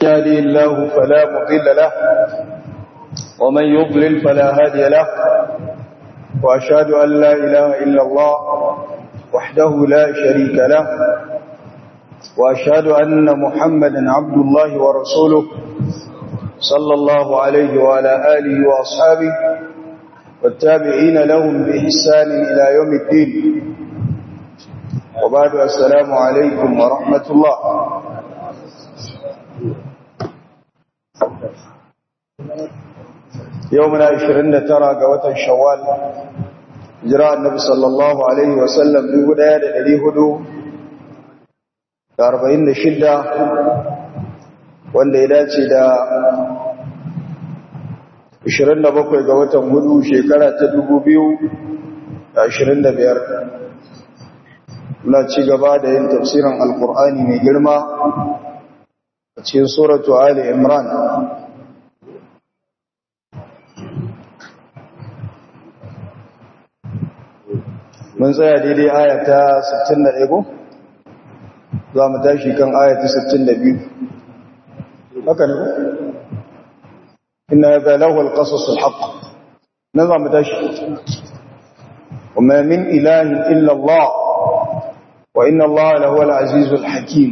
يهدي الله فلا مضل له ومن يضلل فلا هادي له وأشهد أن لا إله إلا الله وحده لا شريك له وأشهد أن محمدا عبد الله ورسوله صلى الله عليه وعلى آله وأصحابه والتابعين لهم بإحسان إلى يوم الدين وبعد السلام عليكم ورحمة الله يومنا عشرين ترى قوة الشوال جراء النبي صلى الله عليه وسلم بهدى لدي هدو أربعين شدة wanda ya dace da 27 ga watan hudu shekara ta 2025 muna ci gaba da yin tafsirin alkur'ani mai girma a cikin suratu ali imran mun tsaya daidai ayata 61 ko za mu tashi kan ayata 62 haka ne ko inna hadha lahu alqasas alhaq nan za mu tashi وما من إله إلا الله وإن الله لهو العزيز الحكيم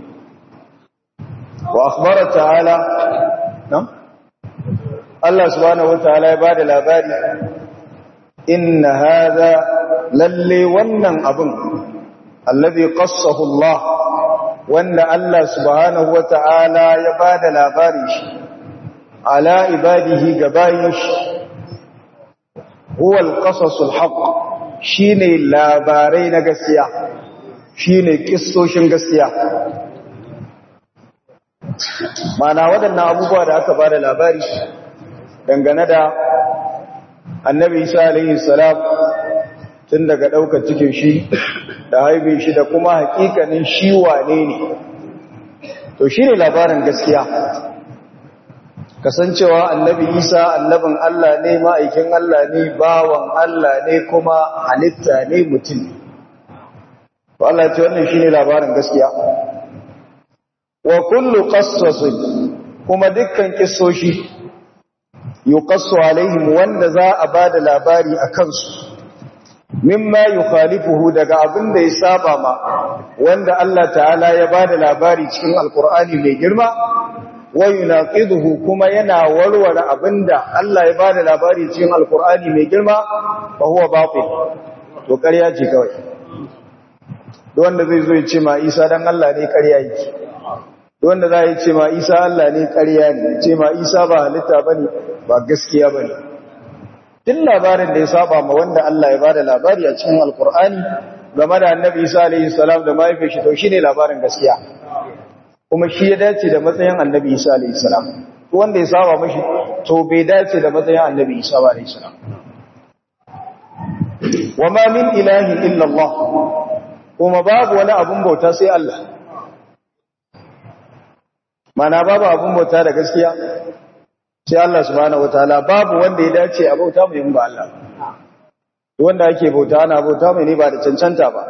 وأخبر تعالى نعم الله سبحانه وتعالى يبعد الأباد إن هذا للي ونن أبن الذي قصه الله وأن الله سبحانه وتعالى يبعد الأباد على عباده قبائش هو القصص الحق shine labarai na gaskiya shine kissoshin gaskiya mana waɗannan abubuwa da aka bada labari dangane da annabi isa alaihi salam tun daga ɗaukar cikin shi da haibe shi da kuma hakikanin shi wane ne to shine labarin gaskiya kasancewa annabi isa annabin Allah ne ma'aikin Allah ne bawan Allah ne kuma halitta ne mutum to Allah ce wannan shine labarin gaskiya wa kullu qassasin kuma dukkan kissoshi yuqassu alaihim wanda za a bada labari akan su mimma yukhalifuhu daga abin da ya saba ma wanda Allah ta'ala ya bada labari cikin alqur'ani mai girma wa yunaqiduhu kuma yana warware abinda Allah ya bada labari cikin alqur'ani mai girma fa huwa batil to ƙarya ce kawai duk wanda zai zo ya ce ma Isa dan Allah ne ƙarya yake duk wanda zai ce ma Isa Allah ne ƙarya ne ce ma Isa ba halitta bane ba gaskiya bane duk labarin da ya saba ma wanda Allah ya bada labari a cikin alqur'ani game da annabi Isa alaihi salam da mahaifin shi to shine labarin gaskiya kuma shi ya dace da matsayin annabi isa alayhi salam wanda ya saba mashi to bai dace da matsayin annabi isa alayhi salam wa ma min ilahin illa Allah kuma babu wani abun bauta sai Allah mana babu abun bauta da gaskiya sai Allah subhanahu wataala babu wanda ya dace a bauta mai ba Allah wanda ake bauta ana bauta mai ne ba da cancanta ba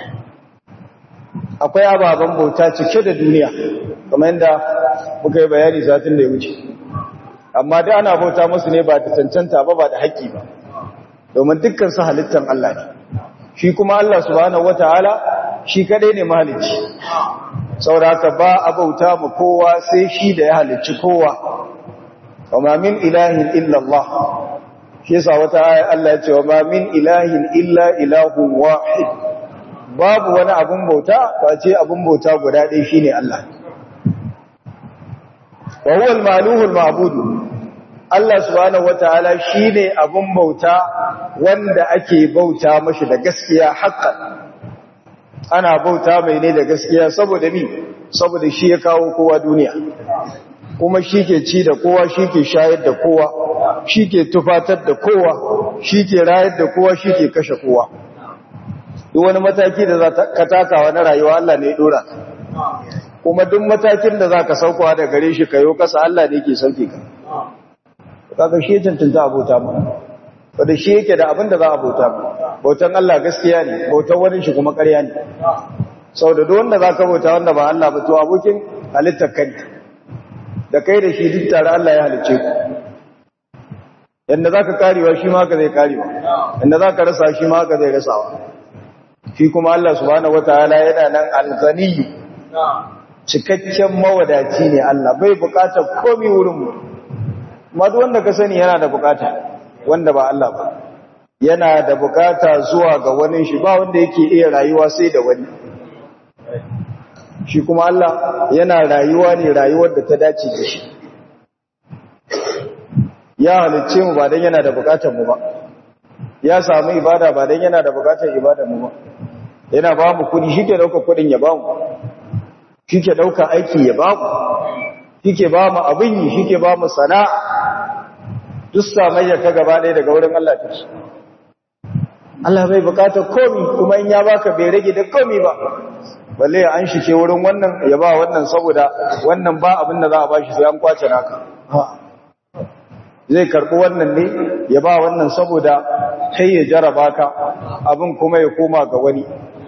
akwai ababen bauta cike da duniya kamar yadda muka yi bayani satin da ya wuce amma da ana bauta musu ne ba da cancanta ba ba da haƙƙi ba domin dukkan su halittan Allah ne shi kuma Allah subhanahu wataala shi kadai ne mahalicci saboda ba a bauta mu kowa sai shi da ya halicci kowa wama min ilahin illa Allah shi yasa wata aya Allah ya ce wama min ilahin illa ilahun wahid babu wani abun bauta face abun bauta guda ɗaya shine Allah wa huwa al-maluhu al-ma'budu Allah subhanahu wataala shine abun bauta wanda ake bauta mashi da gaskiya haqqan ana bauta mai ne da gaskiya saboda mi saboda shi ya kawo kowa duniya kuma shi ke ci da kowa shi ke shayar da kowa shi ke tufatar da kowa shi ke rayar da kowa shi ke kashe kowa duk wani mataki da za ka takawa na rayuwa Allah ne dora kuma duk matakin da za ka saukowa da gare shi kayo kasa Allah ne ke sauke ka kaga shi cancanta abota mu wanda shi yake da abin da za a bauta mu bautan Allah gaskiya ne bautan wani shi kuma ƙarya ne saboda duk wanda zaka bauta wanda ba Allah ba to abokin halittar kanka da kai da shi duk tare Allah ya halice ku yanda za ka karewa shi ma ka zai karewa yanda za ka rasa shi ma ka zai rasawa shi kuma Allah subhanahu wataala yana nan alghaniyu cikakken mawadaci ne Allah bai bukatar komai wurin mu amma duk wanda ka sani yana da bukata wanda ba Allah ba yana da bukata zuwa ga wani shi ba wanda yake iya rayuwa sai da wani shi kuma Allah yana rayuwa ne rayuwar da ta dace da shi ya halicce mu ba dan yana da bukatar mu ba ya samu ibada ba dan yana da bukatar ibadar mu ba yana ba mu kudi shi ke dauka kudin ya ba mu shi ke dauka aiki ya ba mu shi ke ba mu abin yi shi ke ba mu sana'a duk samayya ta gaba ɗaya daga wurin Allah ta ce Allah bai bukatar komi kuma in ya baka bai rage da komi ba balle an shi ce wurin wannan ya ba wannan saboda wannan ba abin da za a bashi sai an kwace naka zai karɓi wannan ne ya ba wannan saboda kai ya jaraba ka abin kuma ya koma ga wani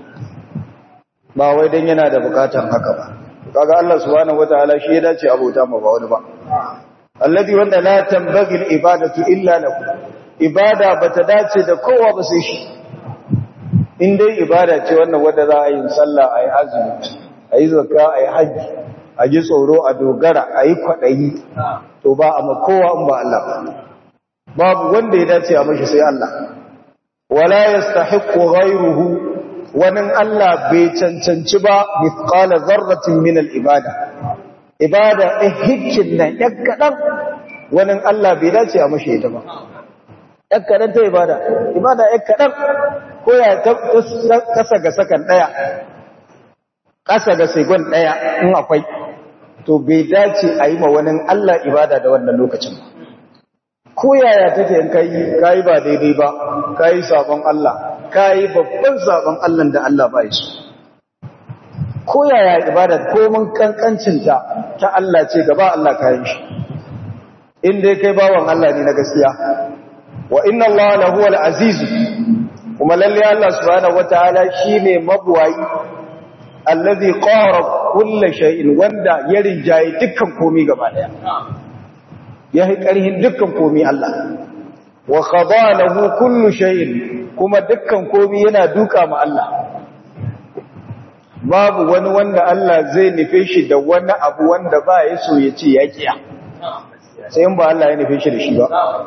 ba wai dan yana da bukatan haka ba kaga Allah subhanahu wataala shi ya dace abota ma ba wani ba alladhi wanda la tanbaghi al-ibadatu illa lahu ibada bata dace da kowa ba sai shi in dai ibada ce wannan wanda za a yi sallah ayi azumi ayi zakka ayi haji a ji tsoro a dogara ayi kwadayi to ba a ma kowa in ba Allah ba babu wanda ya dace a mashi sai Allah wala yastahiqqu ghayruhu wani Allah bai cancanci ba mithqala dharratin min al-ibada ibada ɗin hikkin nan ‘yan kaɗan wani Allah bai dace a mashi ita ba. ‘yan kaɗan ta ibada, ibada ‘yan kaɗan ko ya kasa ga sakan ɗaya, kasa ga segon ɗaya in akwai, to bai dace a yi ma wani Allah ibada da wannan lokacin ba. Ko yaya take in kayi kayi ba daidai ba, kayi sabon Allah, kayi babban sabon Allah da Allah ba su. ko yaya ibada komin kankancinta ta Allah ce gaba Allah kayan shi in dai kai bawan Allah ne na gaskiya wa inna Allah lahu al-aziz kuma lalle Allah subhanahu wataala shine mabuwayi allazi qara kull shay'in wanda ya rinjaye dukkan komai gaba daya ya yi karhin dukkan komai Allah wa khada lahu kullu shay'in kuma dukkan komai yana duka ma Allah babu wani wanda Allah zai nufe shi da wani abu wanda ba ya so ya ce ya kiya sai in ba Allah ya nufe shi da shi ba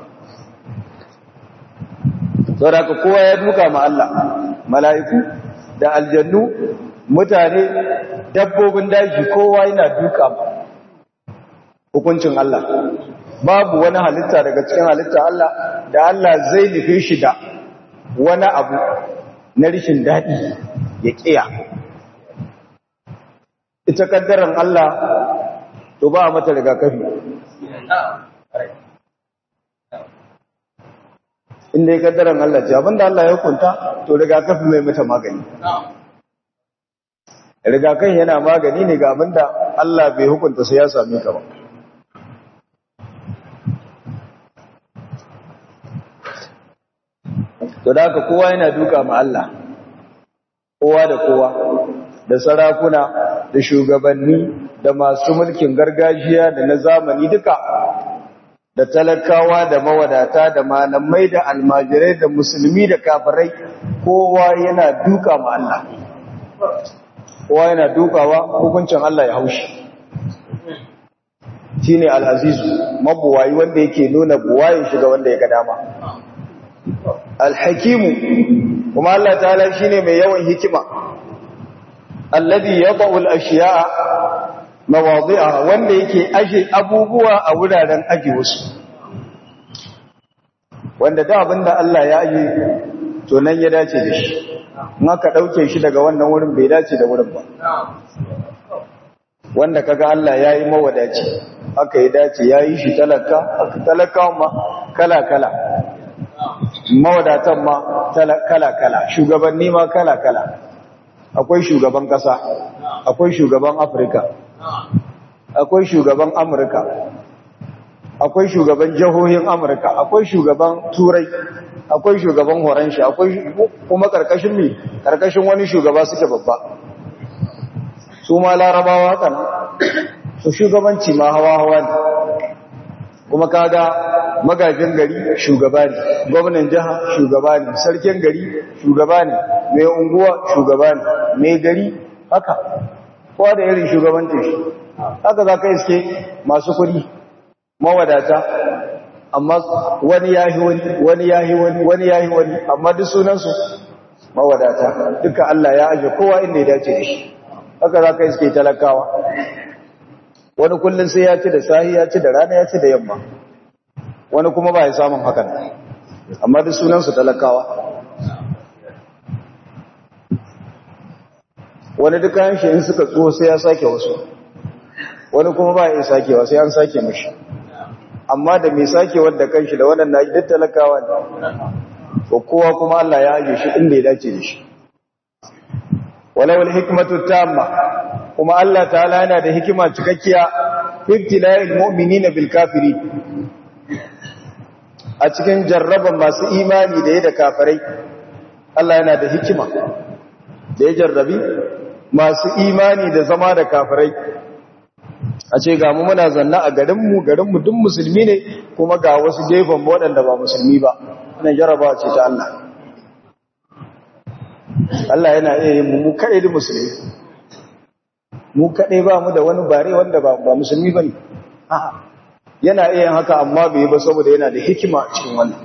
saboda kowa ya duka ma Allah mala'iku da aljannu mutane dabbobin daji kowa yana duka ma hukuncin Allah babu wani halitta daga cikin halitta Allah da Allah zai nufe shi da wani abu na rishin daɗi ya kiya ita kaddaran Allah to ba mata rigakafi inda ya kaddaran Allah ce abinda Allah ya hukunta to rigakafi mai mata magani rigakafi yana magani ne ga abinda Allah bai hukunta sai ya same ka ba to da haka kowa yana duka ma Allah kowa da kowa da sarakuna da shugabanni da masu mulkin gargajiya da na zamani duka da talakawa da mawadata da malamai da almajirai da musulmi da kafirai kowa yana duka ma Allah kowa yana dukawa hukuncin Allah ya haushi shine al-azizu mabuwayi wanda yake nuna buwayin shi ga wanda ya ga dama al-hakimu kuma Allah ta'ala shine mai yawan hikima alladhi yad'u al-ashya'a mawadi'aha wanda yake aje abubuwa a wuraren aje wasu wanda da abinda Allah ya aje to nan ya dace da shi in aka dauke shi daga wannan wurin bai dace da wurin ba wanda kaga Allah yayi mawadaci aka yi dace yayi shi talaka aka talaka ma kala kala mawadatan ma kala kala shugabanni ma kala kala akwai shugaban kasa akwai shugaban Afirka akwai shugaban Amurka akwai shugaban jihohin Amurka akwai shugaban Turai akwai shugaban Horanshi akwai kuma karkashin mi karkashin wani shugaba suke babba su ma larabawa haka to shugabanci ma hawa-hawa ne kuma kaga magajin gari shugaba ne gwamnan jiha shugaba ne sarkin gari shugaba ne mai unguwa shugaba ne mai gari haka kowa da irin shugabancin shi haka za ka iske masu kudi mawadata amma wani yahi wani wani yahi wani wani yahi wani amma duk sunansu mawadata duka Allah ya aje kowa inda ya dace da shi haka za ka iske talakawa wani kullum sai ya ci da sahi ya ci da rana ya ci da yamma wani kuma ba ya samun hakan amma duk sunansu talakawa wani duk kayan shi in suka tso sai ya sake wasu wani kuma ba ya sakewa sai an sake mashi amma da mai sake wadda kanshi da waɗanda duk talakawa ne ko kowa kuma Allah ya aje shi inda ya dace da shi walau hikmatu tamma kuma Allah ta'ala yana da hikima cikakkiya ibtila'il mu'minina bil kafiri a cikin jarraban masu imani da ya da kafirai Allah yana da hikima da ya jarrabi masu imani da zama da kafirai a ce ga mu muna zanna a garinmu garinmu duk musulmi ne kuma ga wasu gefen waɗanda ba musulmi ba wannan jarrabawa ce ta Allah Allah yana iya yin mu kaɗai da musulmi mu kaɗai ba mu da wani bare wanda ba musulmi ba ne yana iya haka amma bai ba saboda yana da hikima a cikin wannan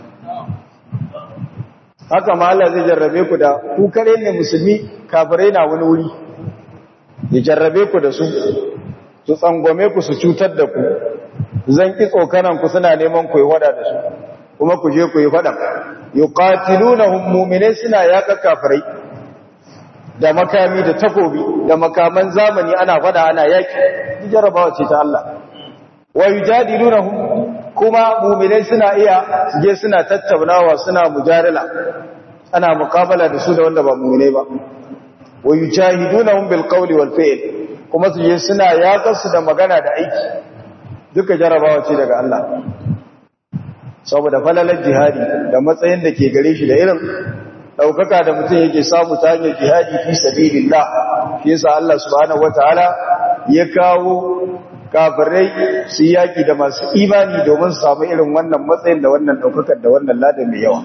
haka ma Allah zai jarrabe ku da ku kaɗai ne musulmi kafirai na wani wuri ya jarrabe ku da su su tsangwame ku su cutar da ku zan ki tsokanan ku suna neman ku yi wada da su kuma ku je ku yi fada yuqatilunahum mu'minai suna yaka kafirai da makami da takobi da makaman zamani ana fada ana yaki jarabawa ce ta Allah wa yujadilunahum kuma mu'minai suna iya je suna tattaunawa suna mujadala ana muqabala da su da wanda ba mu'minai ba wa yujahidunahum bil qawli wal fi'l kuma su je suna yakar su da magana da aiki duka jarabawa ce daga Allah saboda falalar jihadi da matsayin da ke gare shi da irin daukaka da mutum yake samu ta hanyar jihadi fi sabilillah shi yasa Allah subhanahu wataala ya kawo kafirai su yaki da masu imani domin su samu irin wannan matsayin da wannan daukakar da wannan ladan mai yawa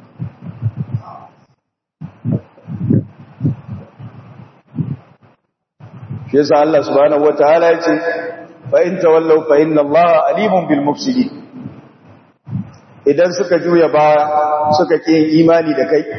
shi yasa Allah subhanahu wataala ya ce fa in tawallaw fa inna Allah alimun bil mufsidin idan suka juya baya suka ƙi imani da kai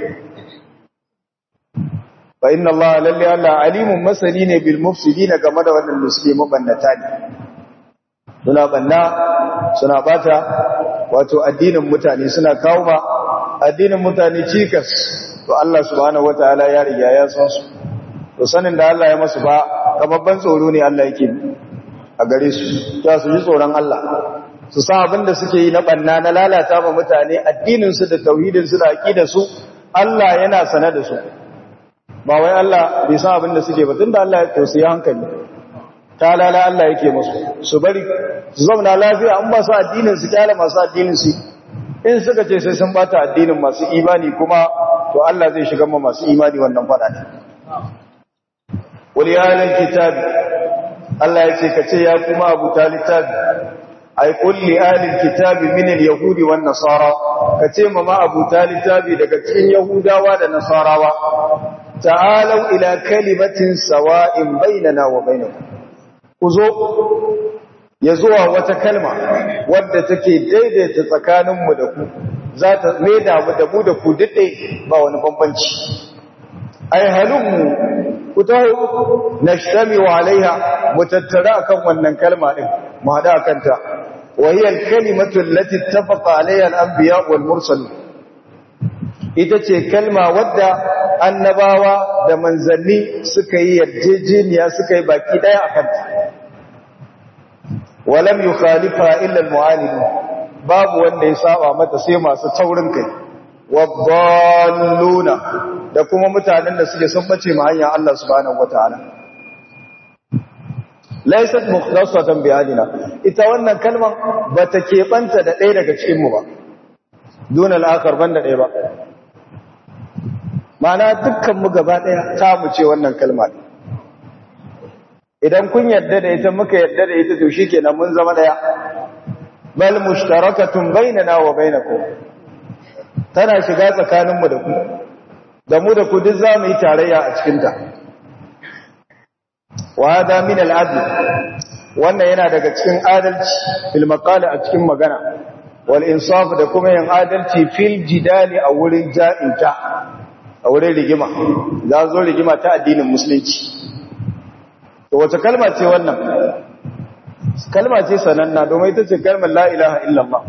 fa inna Allah lalle Allah alimun masani ne bil mufsidin game da wannan suke mabannata ne suna banna suna bata wato addinin mutane suna kawo ma addinin mutane cikas to Allah subhanahu wataala ya riga ya san su to sanin da Allah ya masu ba kamar tsoro ne Allah yake a gare su ta su ji tsoron Allah su sa abin da suke yi na banna na lalata ma mutane addininsu da tauhidinsu da aƙidarsu Allah yana sane da su ba wai Allah bai san abin da suke ba tun da Allah ya tausayi hankali ta lala Allah yake musu su bari su zauna lafiya an ba su addinin su kyala masu addinin su in suka ce sai sun bata addinin masu imani kuma to Allah zai shiga ma masu imani wannan fada ne wal ya kitabi Allah ya ce ka ce ya kuma abu littafi ay kulli ahlil kitabi min al-yahudi wan nasara kace ma ma abu talitabi daga cikin yahudawa da nasarawa ta'alu ila kalimatin sawa'in bainana wa bainakum kuzo yazuwa wata kalma wadda take daidaita tsakaninmu da ku za ta maida mu da mu da ku dade ba wani bambanci ay halummu ku taho nashtami wa alaiha mutattara akan wannan kalma din mu hada akanta وهي الكلمة التي اتفق عليها الأنبياء والمرسلون ita ce kalma wadda annabawa da manzanni suka yi yarjejeniya suka yi baki daya a kanta walam yukhalifa illa almu'alidun babu wanda ya saba mata sai masu taurin kai wadalluna da kuma mutanen da suke sun bace ma hanya Allah subhanahu wataala laisat mukhtasatan bi adina ita wannan kalman bata kebanta da ɗaya daga cikin mu ba dun al-akhar banda ɗaya ba mana dukkan mu gaba ɗaya ta mu ce wannan kalma idan kun yarda da ita muka yarda da ita to shikenan mun zama daya bal mushtarakatun bainana wa bainakum tana shiga tsakaninmu da ku da mu da ku duk za mu yi tarayya a cikin ta wa hada min al-adl wannan yana daga cikin adalci fil maqala a cikin magana wal insaf da kuma yin adalci fil jidali a wurin ja'inta a wurin rigima za zo rigima ta addinin musulunci to wace kalma ce wannan kalma ce sananna domin ita ce kalmar la ilaha illallah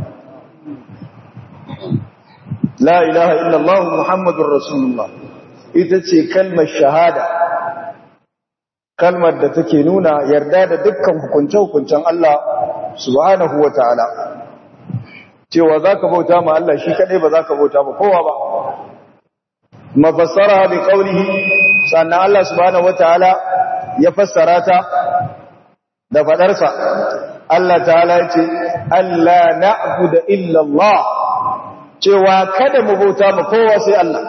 la ilaha illallah muhammadur rasulullah ita ce kalmar shahada kalmar da take nuna yarda da dukkan hukunce-hukuncen Allah subhanahu wa ta'ala cewa za ka bauta ma Allah shi kaɗai ba za ka bauta ma kowa ba mafassara bi ƙaunihi sannan Allah subhanahu wa ta'ala ya fassara ta da faɗarsa Allah ta'ala ya ce Allah na'abu da illallah cewa kada mu bauta ma kowa sai Allah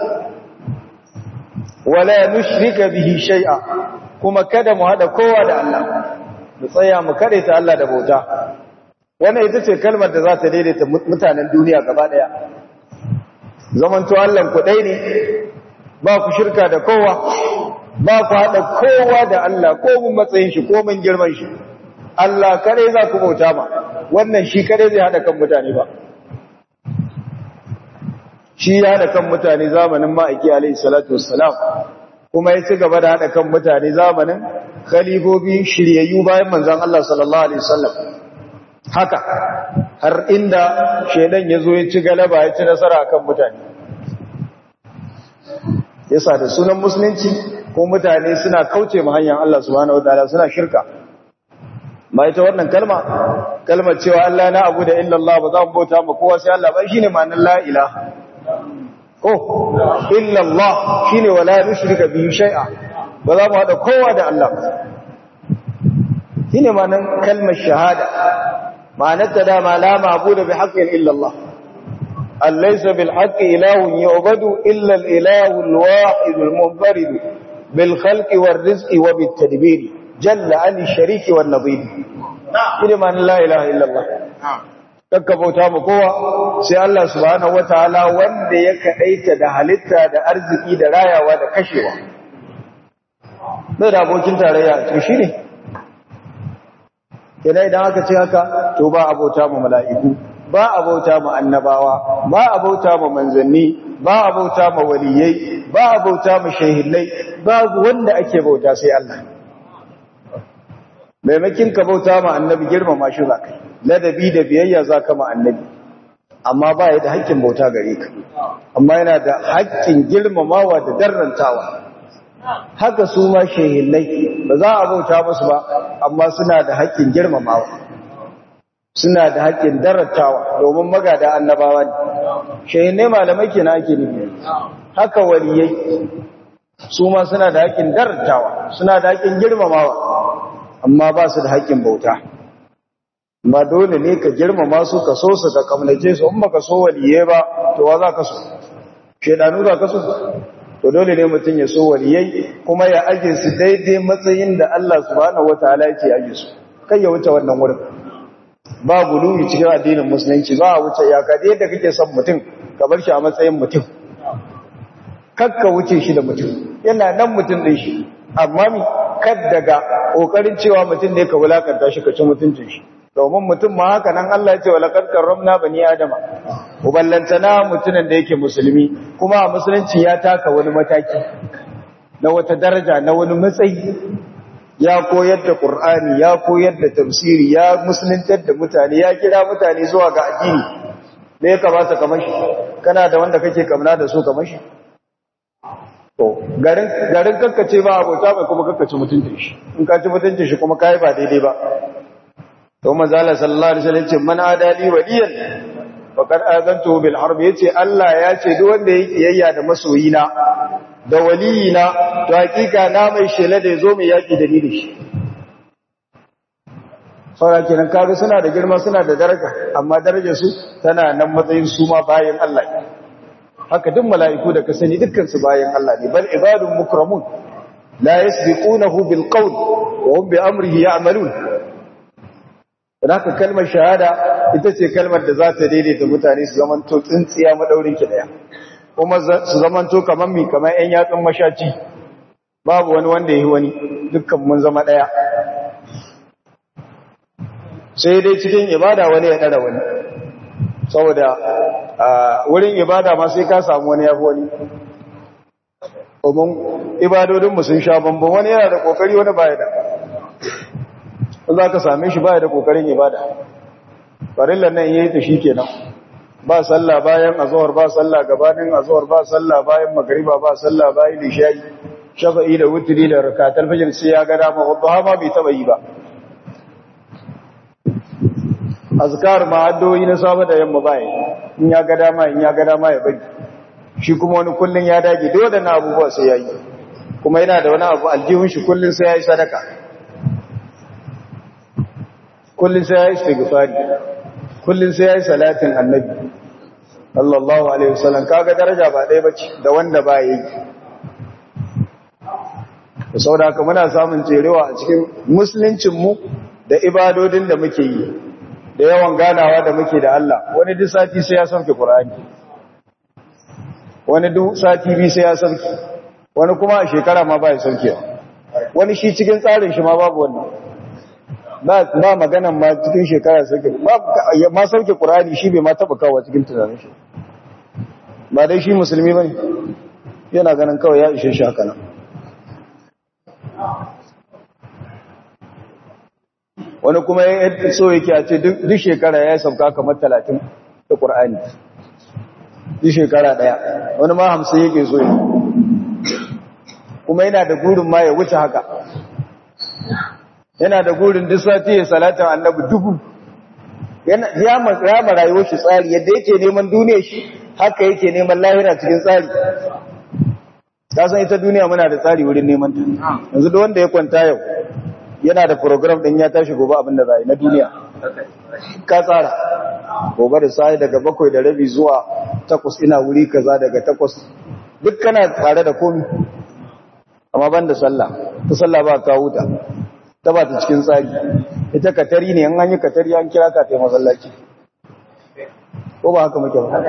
wala nushrika bihi shay'a kuma kada mu hada kowa da Allah mu tsaya mu ta Allah da bauta wannan ita ce kalmar da za ta daidaita mutanen duniya gaba daya zamanto Allah ku dai ne ba ku shirka da kowa ba ku hada kowa da Allah ko mun matsayin shi ko mun girman shi Allah kare za ku bauta ma wannan shi kare zai hada kan mutane ba shi ya hada kan mutane zamanin ma'aiki alaihi salatu wassalam kuma ya ci gaba da haɗa kan mutane zamanin khalifofi shiryayyu bayan manzan Allah sallallahu Alaihi wasallam haka har inda shaidan ya zo ya ci galaba ya ci nasara kan mutane yasa da sunan musulunci ko mutane suna kauce ma hanyar Allah subhanahu wa ta'ala suna shirka ma ita wannan kalma kalmar cewa Allah na abu da illallah ba za mu bauta ma kowa sai Allah ba shine ma'anar la ilaha ko illa Allah shine wala nushrika bihi shay'a ba za mu hada kowa da Allah shine ma'anar kalmar shahada ma'anar ta da ma la ma'budu bi haqqin illa Allah alaysa bil haqqi ilahun yu'badu illa al ilahu al wahid al munfarid bil khalqi war rizqi wa bit tadbir jalla an shariki wan nadir shine ma'anar la ilaha illa Allah kakka bauta ma kowa sai Allah subhanahu wataala wanda ya kadaita da halitta da arziki da rayawa da kashewa bai da abokin tarayya to shine idan idan aka ce haka to ba abota ma mala'iku ba abota ma annabawa ba abota ma manzanni ba abota ma waliyai ba abota ma shehillai babu wanda ake bauta sai Allah maimakin ka bauta ma annabi girmama shi zakai ladabi da biyayya za ka annabi amma ba ya da haƙƙin bauta gare ka amma yana da haƙƙin girmamawa da darrantawa haka su ma shehillai ba za a bauta musu ba amma suna da haƙƙin girmamawa suna da haƙƙin darrantawa domin magada annabawa ne shehillai malamai kenan ake nufi haka waliyai su ma suna da haƙƙin darrantawa suna da haƙƙin girmamawa amma ba su da haƙƙin bauta ba dole ne ka girmama su ka so su ka kamnace su in baka so waliye ba to wa za ka so shedanu za ka so to dole ne mutum ya so waliyai kuma ya aje su daidai matsayin da Allah subhanahu wataala yake aje su kai ya wuce wannan wurin ba guluwi cikin addinin musulunci ba a wuce iyaka da yadda kake son mutum ka bar shi a matsayin mutum kakka wuce shi da mutum yana nan mutum din shi amma mi kad daga kokarin cewa mutum ne ka wulakanta shi ka ci mutuncin shi domin mutum ma haka nan Allah ya ce walaqad karramna bani adama uballantana mutumin da yake musulmi kuma a musulunci ya taka wani mataki na wata daraja na wani matsayi ya koyar da qur'ani ya koyar da tafsiri ya musuluntar da mutane ya kira mutane zuwa ga addini me ya kamata ka mashi kana da wanda kake kamna da su ka mashi to garin garin kakkace ba abota mai kuma kakkace mutuncin shi in ka ci mutuncin shi kuma kai ba daidai ba to manzo Allah sallallahu alaihi wasallam ce man adali waliyan faqad azantu bil harb yace Allah ya ce duk wanda yake kiyayya da masoyina da waliyina to hakika na mai shela da yazo mai yaki da ni da shi saboda kenan kaga suna da girma suna da daraja amma darajar su tana nan matsayin su ma bayan Allah haka duk mala'iku da ka sani dukkan su bayan Allah ne bal ibadun mukramun la yasbiqunahu bil qawl wa hum bi amrihi ya'malun haka kalmar shahada ita ce kalmar da za ta daidaita mutane su zamanto tsintsiya madaurin ki daya kuma su zamanto kamar mi kamar yan yatsun mashaci babu wani wanda yi wani dukkan mun zama daya sai dai cikin ibada wani ya dara wani saboda wurin ibada ma sai ka samu wani yafi wani domin ibadodinmu sun sha bambam wani yana da kokari wani baya da za ka same shi baya da kokarin ibada farillan nan yayi ta shikenan ba sallah bayan azhar ba sallah gabanin azhar ba sallah bayan magriba ba sallah bayan isha'i shafa'i da wutri da rakatul fajr sai ya ga dama wadha ma bai taba yi ba azkar ma addu'o'i na safa da yamma bai in ya ga dama in ya ga dama ya bari shi kuma wani kullun ya dage dole na abubuwa sai yayi kuma yana da wani abu aljihun shi kullun sai yayi sadaka kullun sai yayi istighfari kullun sai yayi salatin annabi sallallahu alaihi wasallam kaga daraja ba ɗaya bace da wanda ba yi saboda haka muna samun tserewa a cikin musuluncin mu da ibadodin da muke yi da yawan ganawa da muke da Allah wani duk sati sai ya sauke Qur'ani wani duk sati bi sai ya sauke wani kuma a shekara ma ba ya sauke wani shi cikin tsarin shi ma babu wannan ba ba maganan ma cikin shekara sauke ba ma sauke Qur'ani shi bai ma taba kawo cikin tunanin shi ba dai shi musulmi bane yana ganin kawai ya ishe shi haka nan wani kuma ya so yake a ce duk shekara ya sauka kamar talatin da ƙur'ani duk shekara ɗaya wani ma hamsin yake so yi kuma yana da gurin ma ya wuce haka yana da gurin duk sati ya salatin annabi dubu ya ma rayuwar shi tsari yadda yake neman duniya shi haka yake neman lahira cikin tsari ta san ita duniya muna da tsari wurin neman ta yanzu da wanda ya kwanta yau yana da program din ya tashi gobe abin da zai na duniya ka tsara gobe da sai daga bakwai da rabi zuwa takwas ina wuri kaza daga takwas duk kana tare da komi amma ban da sallah ta sallah ba ka huta ta ba ta cikin tsari ita katari ne an yi katari an kira ka ta masallaci ko ba haka muke ba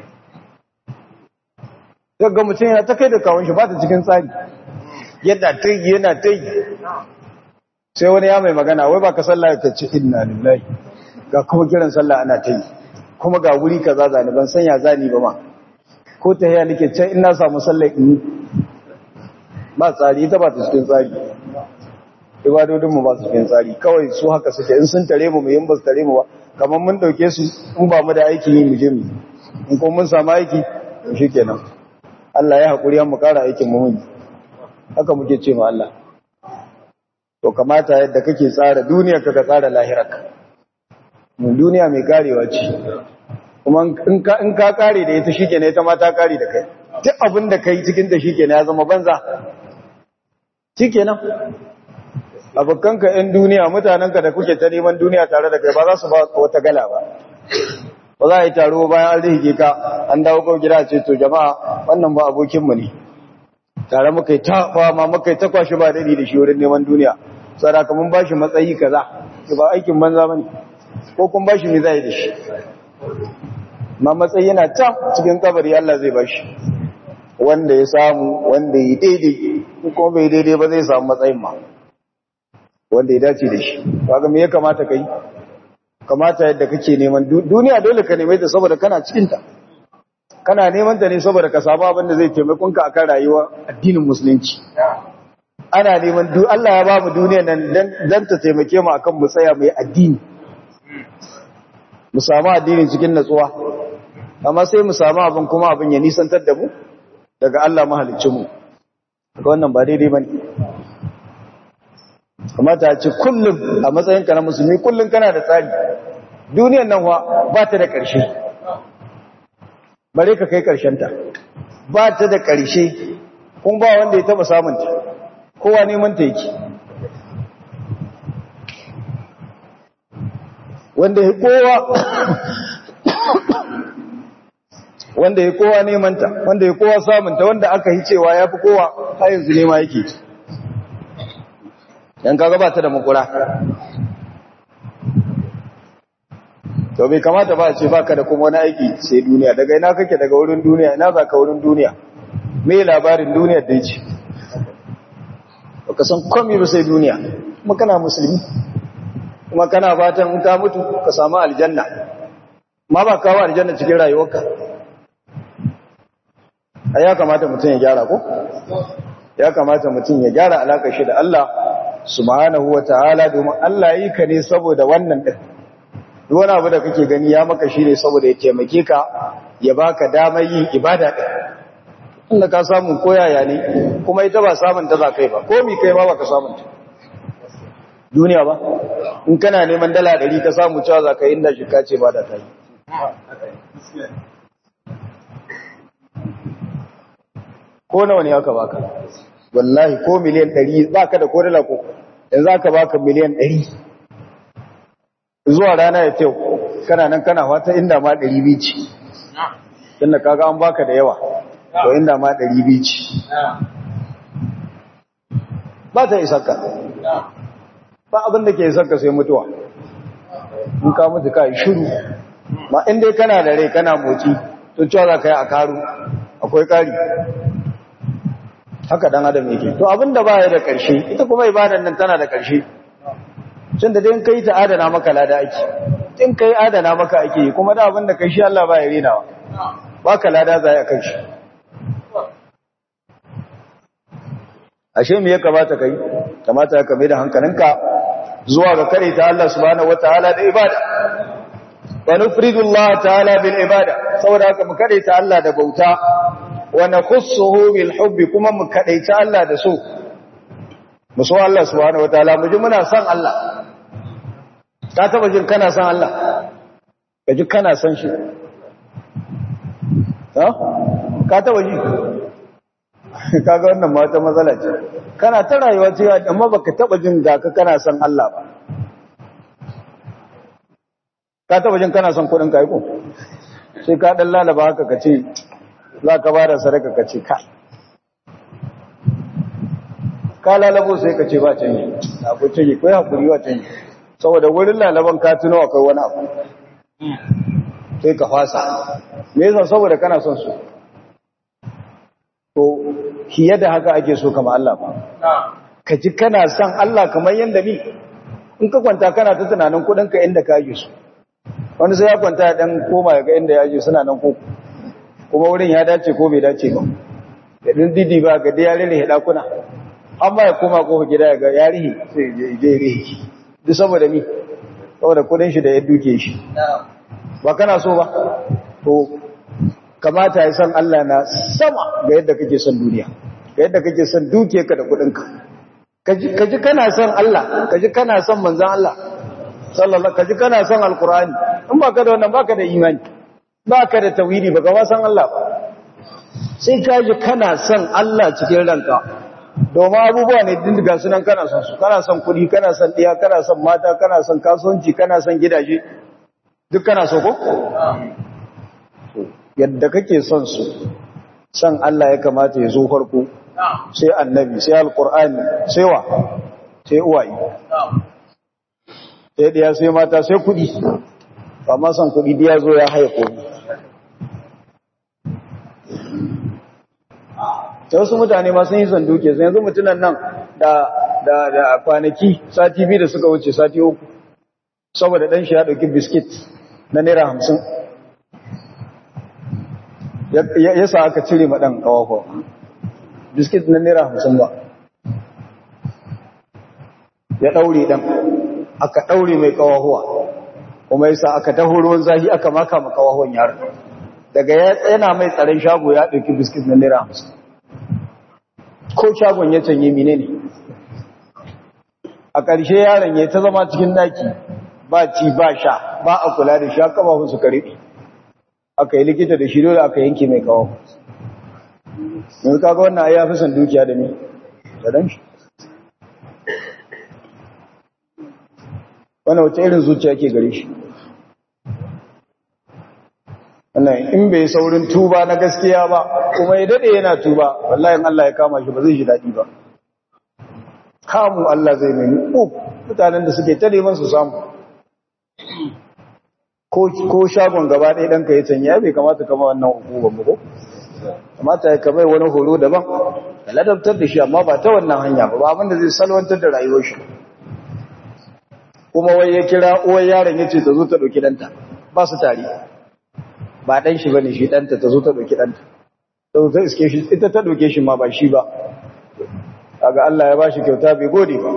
gagga mutum yana ta kai da kawon shi ba ta cikin tsari yadda ta yi yana ta yi sai wani ya mai magana wai ba ka sallah ka ce inna lillahi ga kuma kiran sallah ana ta yi kuma ga wuri kaza zani ban sanya zani ba ma ko ta haya nake can ina samu sallah in ba tsari ita ba ta cikin tsari ibadodin mu ba su cikin tsari kawai su haka suke in sun tare mu mu yin ba su tare mu ba kamar mun dauke su in ba mu da aiki yi mu je mu in kuma mun samu aiki to shikenan Allah ya hakuri mu kara aikin mu haka muke ce ma Allah to kamata yadda kake tsara duniya ka tsara lahirarka mun duniya mai karewa ce kuma in ka in ka kare da ita shikenan ita ma ta kare da kai duk abin da kai cikin ta shikenan ya zama banza shikenan abokanka yan duniya mutanenka da kuke ta neman duniya tare da kai ba za su ba wata gala ba ba za a yi taro bayan an rihige ka an dawo kawai gida ce to jama'a wannan ba abokinmu ne tare muka yi ta fama muka yi ta kwashi ba daɗi da shi wurin neman duniya sadaka mun ba shi matsayi kaza ba aikin banza ba ne ko kun ba shi me zai da shi ma matsayi yana ta cikin kabari Allah zai ba shi wanda ya samu wanda ya daidai ko bai daidai ba zai samu matsayin ma wanda ya dace da shi kaga me ya kamata kai kamata yadda kake neman duniya dole ka neme ta saboda kana cikin ta kana neman ta ne saboda ka samu abin da zai taimakon ka akan rayuwa addinin musulunci ana neman duk Allah ya ba mu duniya nan dan ta taimake mu akan mu tsaya mai addini mu samu addini cikin natsuwa amma sai mu samu abin kuma abin ya nisantar da mu daga Allah mahaliccin mu ga wannan ba daidai bane kamata a ce kullum a matsayinka na musulmi kullum kana da tsari duniyan nan wa ba ta da ƙarshe bare ka kai ta. ba ta da ƙarshe kun ba wanda ya taba samunta kowa neman ta yake wanda ya kowa wanda ya kowa neman ta wanda ya kowa samunta wanda aka yi cewa ya fi kowa har yanzu nema yake yan kaga ba ta da makura to bai kamata ba a ce baka da kuma wani aiki sai duniya daga ina kake daga wurin duniya ina za ka wurin duniya me labarin duniyar da ce baka san komai ba sai duniya kuma kana musulmi kuma kana fatan in ka mutu ka samu aljanna ma ba kawo aljanna cikin rayuwarka ai ya kamata mutum ya gyara ko ya kamata mutum ya gyara alakar shi da Allah subhanahu wataala domin Allah yi ka ne saboda wannan din duk wani abu da kake gani ya maka shi ne saboda ya taimake ka ya baka damar yin ibada din inda ka samu koyaya ne kuma ita ba samun ta za kai ba ko mi kai ma baka samun ta duniya ba in kana neman dala ɗari ka samu cewa za ka yi inda shi ka ce ba da ta yi ko nawa ne aka baka wallahi ko miliyan ɗari ba ka da ko dala ko yanzu aka baka miliyan ɗari zuwa rana ya teku kana nan kana wata inda ma ɗari biyu ce inda kaga an baka da yawa to inda ma ɗari biyu ce ba ta isarka ba abin da ke isarka sai mutuwa in ka mutu ka yi shiru ma inda kana da rai kana moci to cewa za ka yi a karu akwai kari haka dan adam yake to abin da ba ya da ƙarshe ita kuma ibadan nan tana da ƙarshe cin da dai kai ta adana maka lada ake in kai adana maka ake kuma da abin da kai shi Allah ba ya rinawa ba ka lada za a kan shi ashe me ya kamata kai kamata ka mai da hankalinka zuwa ga kare ta Allah subhanahu wataala da ibada wa nufridu Allah ta'ala bil ibada saboda haka mu kare ta Allah da bauta wa nakhussuhu bil hubbi kuma mu kare ta Allah da so mu so Allah subhanahu wataala mu ji muna son Allah ka taba jin kana son Allah ka ji kana son shi ha ka taba ji kaga wannan ma wata matsala ce kana ta rayuwa ce amma baka taba jin ga ka kana son Allah ba ka taba jin kana son kudin ka ko sai ka dan lalaba haka ka ce za ka bada sadaka ka ce ka ka lalabo sai ka ce ba canji abu canji ko hakuri wa canji saboda wurin lalaban ka tuno akwai wani abu sai ka fasa me yasa saboda kana son su to fiye da haka ake so kama Allah ba ka ji kana son Allah kamar yadda ni in ka kwanta kana ta tunanin kudinka inda ka aje su wani sai ya kwanta ya dan koma ya ga inda ya aje suna nan ko kuma wurin ya dace ko bai dace ba da din didi ba ga da ya rere dakuna amma ya koma kofa gida ya ga ya rihi sai je je rihi duk saboda ni saboda kudin shi da ya duke shi ba kana so ba to kamata ya san Allah na sama ga yadda kake son duniya ga yadda kake son duke ka da kudinka kaji kana son Allah kaji kana son manzon Allah sallallahu kaji kana son alqur'ani in baka da wannan baka da imani baka da tauhidi baka ba san Allah ba sai kaji kana son Allah cikin ranka domin abubuwa ne din daga sunan kana son su kana son kudi kana son diya kana son mata kana son kasuwanci kana son gidaje duk kana so ko yadda kake son su san Allah ya kamata ya zo farko sai annabi sai alkur'ani sai wa sai uwaye sai diya sai mata sai kudi ba ma son kudi diya zo ya haifo ta wasu mutane ma sun yi son duke sai yanzu mutunan nan da da da kwanaki sati biyu da suka wuce sati uku saboda dan shi ya dauki biskit na naira hamsin ya sa aka cire maɗan ƙawafo biskit na naira hamsin ba ya ɗaure ɗan aka ɗaure mai ƙawahuwa kuma ya sa aka taho ruwan zahi aka maka ma ƙawahon yaron daga ya tsena mai tsaron shago ya ɗauki biskit na naira hamsin ko shagon ya canye mine ne a ƙarshe yaron ya ta zama cikin daki ba ci ba sha ba a kula da sha ƙafafun su kare aka yi likita da shi dole aka yanke mai kawo yanzu kaga wannan ya fi son dukiya da ni da dan shi wannan wace irin zuciya ke gare shi wannan in bai saurin tuba na gaskiya ba kuma ya dade yana tuba wallahi Allah ya kama shi ba zai ji daɗi ba kamu Allah zai nemi ko mutanen da suke ta neman su samu ko shagon gaba ɗaya ɗanka ya canya bai kamata kama wannan hukumar mu ko kamata ya kamar wani horo daban da ladabtar da shi amma ba ta wannan hanya ba ba abinda zai salwantar da rayuwar shi kuma wai ya kira uwar yaron ya ce ta zo ta ɗauki ɗanta ba su tare ba ɗan shi ba ne shi ɗanta ta zo ta ɗauki ɗanta ta zo ta iske shi ita ta ɗauke shi ma ba shi ba kaga Allah ya ba shi kyauta bai gode ba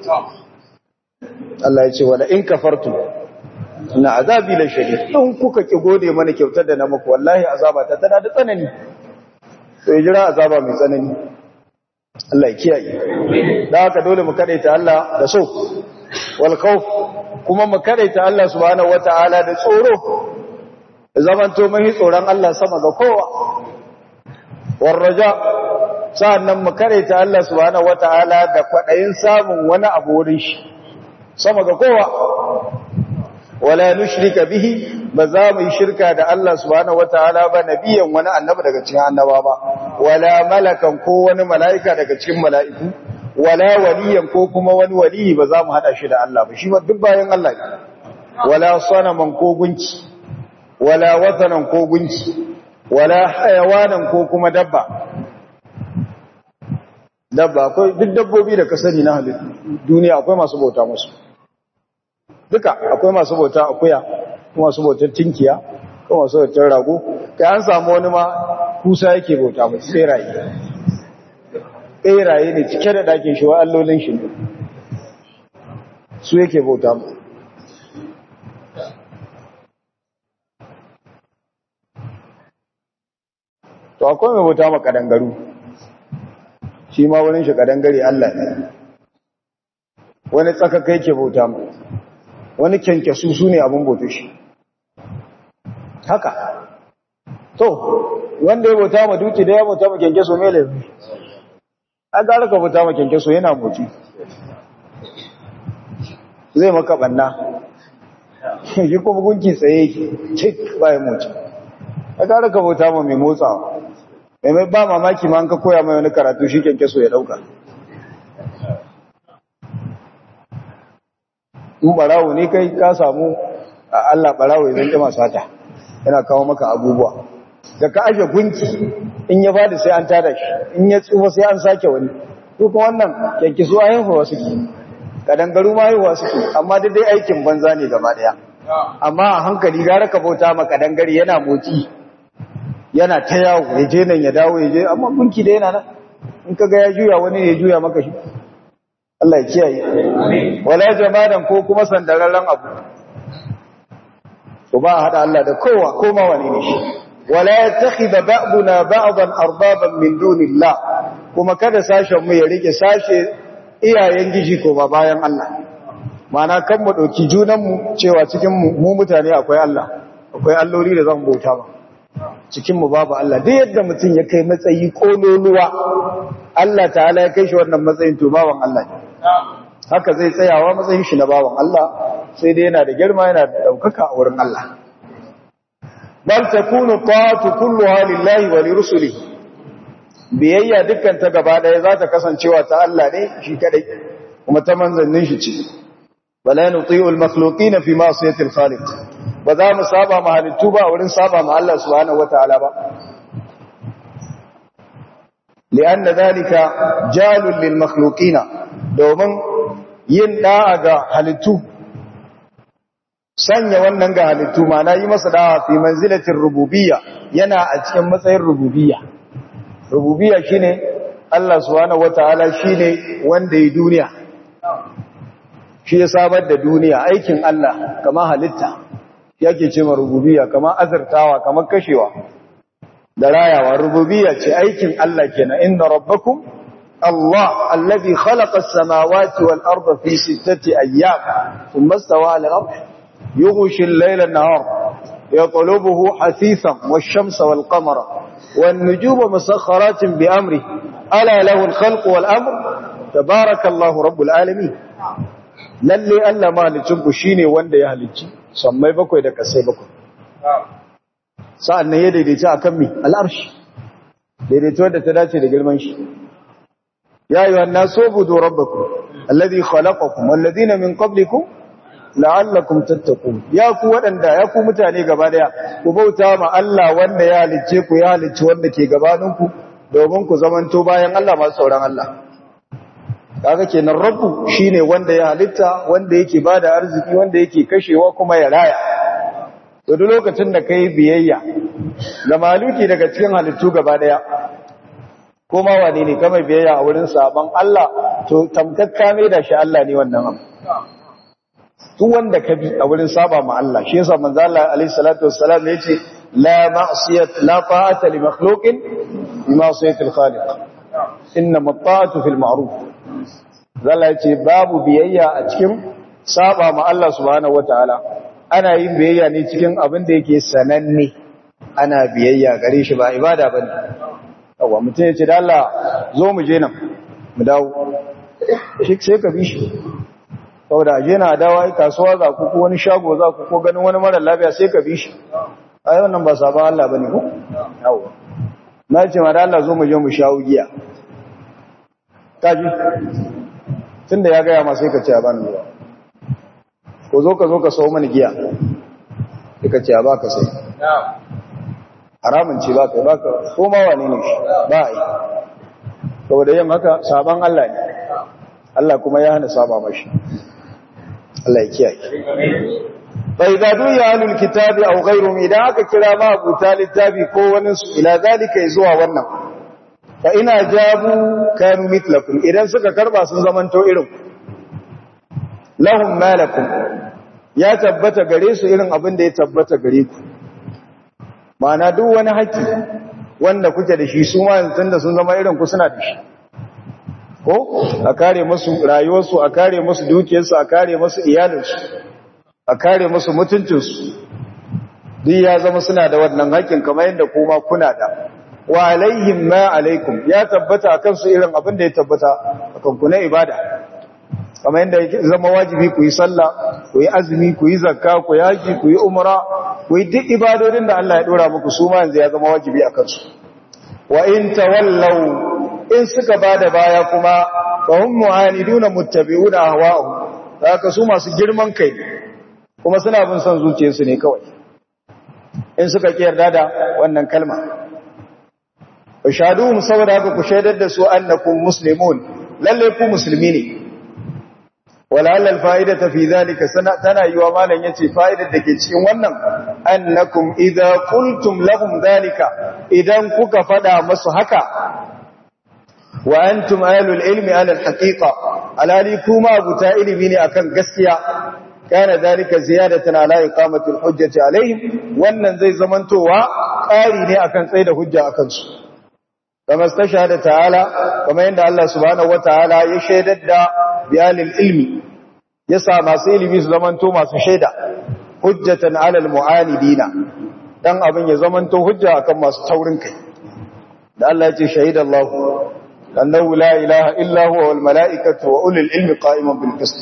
Allah ya ce wala in kafartu na azabi la shadid in kuka ki gode mana kyautar da na muku wallahi azaba ta tana da tsanani to ya jira azaba mai tsanani Allah ya kiyaye da haka dole mu kadaita Allah da so wal khawf kuma mu kadaita Allah subhanahu wataala da tsoro zaman to mai tsoron Allah sama ga kowa war raja sa'annan mu kadaita Allah subhanahu wataala da kwadayin samun wani abu wurin shi sama ga kowa wala nushrika bihi ba za mu yi shirka da Allah subhanahu wataala ba nabiyan wani annabi daga cikin annaba ba wala malakan ko wani mala'ika daga cikin mala'iku wala waliyan ko kuma wani waliyi ba za mu hada shi da Allah ba shi ba duk bayan Allah ne wala sanaman ko gunki wala watanan ko gunki wala hayawanan ko kuma dabba dabba akwai duk dabbobi da ka sani na halittu duniya akwai masu bauta musu duka akwai masu bauta akuya kuma masu bautar tinkiya kuma masu bautar rago kai an samu wani ma kusa yake bauta musu tseraye tseraye ne cike da ɗakin shi wa allolin shi ne su yake bauta mu to akwai mai bauta ma kadangaru shi ma wurin shi kadangare Allah ne wani tsakakai ke bauta mu wani kyankyasu su ne abin bauta shi haka to wanda ya bauta ma duki da ya bauta ma kyankyaso mai laifi a gara ka bauta ma kyankyaso yana motsi zai maka banna shi kuma gunki tsaye yake cik bayan motsi a gara ka bauta ma mai motsawa mai mai ba mamaki ma an ka koya mai wani karatu shi kyankyaso ya dauka in barawo ne kai ka samu a Allah barawo ya zanke masu hata yana kawo maka abubuwa da ka aje gunki in ya bada sai an tada shi in ya tsufa sai an sake wani duk wannan kyankyaso a haihuwa suke kadangaru ma haihuwa suke amma dai aikin banza ne gaba daya amma a hankali gara ka bauta ma kadangare yana motsi yana ta yawo ya je nan ya dawo ya je amma gunki da yana nan in ka ga ya juya wani ya juya maka shi Allah ya kiyaye wala jamadan ko kuma sandararren abu to ba hada Allah da kowa ko ma wani ne shi wala yattakhidha ba'duna ba'dan arbaban min dunillah kuma kada sashen mu ya rike sashe iyayen giji ko ba bayan Allah mana kan mu dauki junan mu cewa cikin mu mutane akwai Allah akwai alloli da zan bauta ba cikin mu babu Allah duk yadda mutum ya kai matsayi kololuwa Allah ta'ala ya kai shi wannan matsayin to bawan Allah ne haka zai tsayawa matsayin shi na bawan Allah sai dai yana da girma yana da daukaka a wurin Allah bal takunu ta'atu kulluha lillahi wa lirusulihi biyayya dukkan ta gaba daya za ta kasancewa ta Allah ne shi kadai kuma ta manzannin shi ce wala nuti'u al-makhluqin fi ma'siyati al-khaliq ba za mu saba ma halittu ba wurin saba ma Allah subhanahu wataala ba lianna dhalika jalul lil makhluqin domin yin da'a ga halittu sanya wannan ga halittu ma'ana yi masa da'a fi manzilatin rububiyya yana a cikin matsayin rububiyya rububiyya shine Allah subhanahu wataala shine wanda yi duniya shi ya samar da duniya aikin Allah kama halitta yake ce ma rububiyya kama azurtawa kama kashewa da rayawa rububiyya ce aikin Allah kenan inna rabbakum Allah alladhi khalaqa as-samawati wal arda fi sittati ayyam thumma istawa 'ala al-'arsh yughshi al-layla an-nahar yatlubuhu hasithan wash-shamsa wal-qamara wan-nujuma musakhkharatin bi amri ala lahu al-khalqu wal-amr tabarakallahu rabbul alamin lalle Allah mahalicin ku shine wanda ya halicci sammai bakwai da kasai bakwai sa'an nan ya daidaita akan mi al'arshi daidaito da ta dace da girman shi ya ayyuhan nasu ubudu rabbakum alladhi khalaqakum walladhina min qablikum la'allakum tattaqun ya ku wadanda ya ku mutane gaba daya ku bauta ma Allah wanda ya halicce ku ya halicci wanda ke gabaninku domin ku zamanto bayan Allah masu sauran Allah kaga kenan rabbu shine wanda ya halitta wanda yake bada arziki wanda yake kashewa kuma ya raya to duk lokacin da kai biyayya ga maluki daga cikin halittu gaba daya kuma wane ne kamar biyayya a wurin saban Allah to tamkakka mai da shi Allah ne wannan abu duk wanda ka bi a wurin saba ma Allah shi yasa manzo Allah alaihi salatu wassalam yace la ma'siyat la ta'ata li makhluqin bi ma'siyati al-khaliq innama at-ta'atu fil ma'ruf zalla yace babu biyayya a cikin saba ma Allah subhanahu wataala ana yin biyayya ne cikin abin da yake sananne ana biyayya gare shi ba ibada bane yawa mutum yace da Allah zo mu je nan mu dawo shi sai ka bi shi saboda aje na dawa kasuwa za ku ko wani shago za ku ko ganin wani mara lafiya sai ka bi shi ai wannan ba sabon Allah bane ko yawa na ce ma da Allah zo mu je mu shawo giya kaji tunda ya gaya ma sai ka ce a bani ruwa ko zo ka zo ka sau mani giya sai ka ce a baka sai haramun ce baka baka ko ma wane ne shi ba a yi saboda yin haka sabon Allah ne Allah kuma ya hana saba mashi Allah ya kiyaye fa idza duya ahlul kitabi aw ghayruhum idan aka kira ma abuta littafi ko wani su ila zalika zuwa wannan fa ina jabu kanu mitlakum idan suka karba sun zamanto irin lahum malakum ya tabbata gare su irin abin da ya tabbata gare ku ma'ana duk wani haƙƙi wanda kuke da shi su ma yanzu da sun zama irin ku suna da shi ko a kare musu rayuwarsu a kare musu dukiyarsu a kare musu iyalinsu a kare musu mutuncinsu duk ya zama suna da wannan haƙƙin kamar yadda kuma kuna da wa alaihim ma alaikum ya tabbata akan su irin abin da ya tabbata akan ku na ibada kamar yadda ya zama wajibi ku yi sallah ku yi azumi ku yi zakka ku yi haji ku yi umra ku yi duk ibadodin da Allah ya dora muku su ma yanzu ya zama wajibi akan su wa in tawallaw in suka bada baya kuma fahim mu'aniduna muttabi'una ahwa'u haka su masu girman kai kuma suna bin son zuciyarsu ne kawai in suka kiyarda da wannan kalma fashaduhum saboda haka ku shaidar da su annakum muslimun lalle ku musulmi ne walalla alfa'idatu fi zalika tana yiwa malan yace fa'idar da ke cikin wannan annakum idza qultum lahum zalika idan kuka fada musu haka wa antum ahlul ilmi ala alhaqiqa alali kuma abuta ilimi ne akan gaskiya kana zalika ziyadatan ala iqamati alhujjati alaihim wannan zai zamantowa ƙari ne akan tsaida hujja akan su kama stashhada ta'ala kama yanda Allah subhanahu wataala ya shaidar da biyalil ilmi yasa masu ilimi su zamanto masu shaida hujjatan ala almu'anidina dan abin ya zamanto hujja akan masu taurin kai da Allah ya ce shahidallahu أنه لا إله إلا هو والملائكة وأولي العلم قائما بالقسط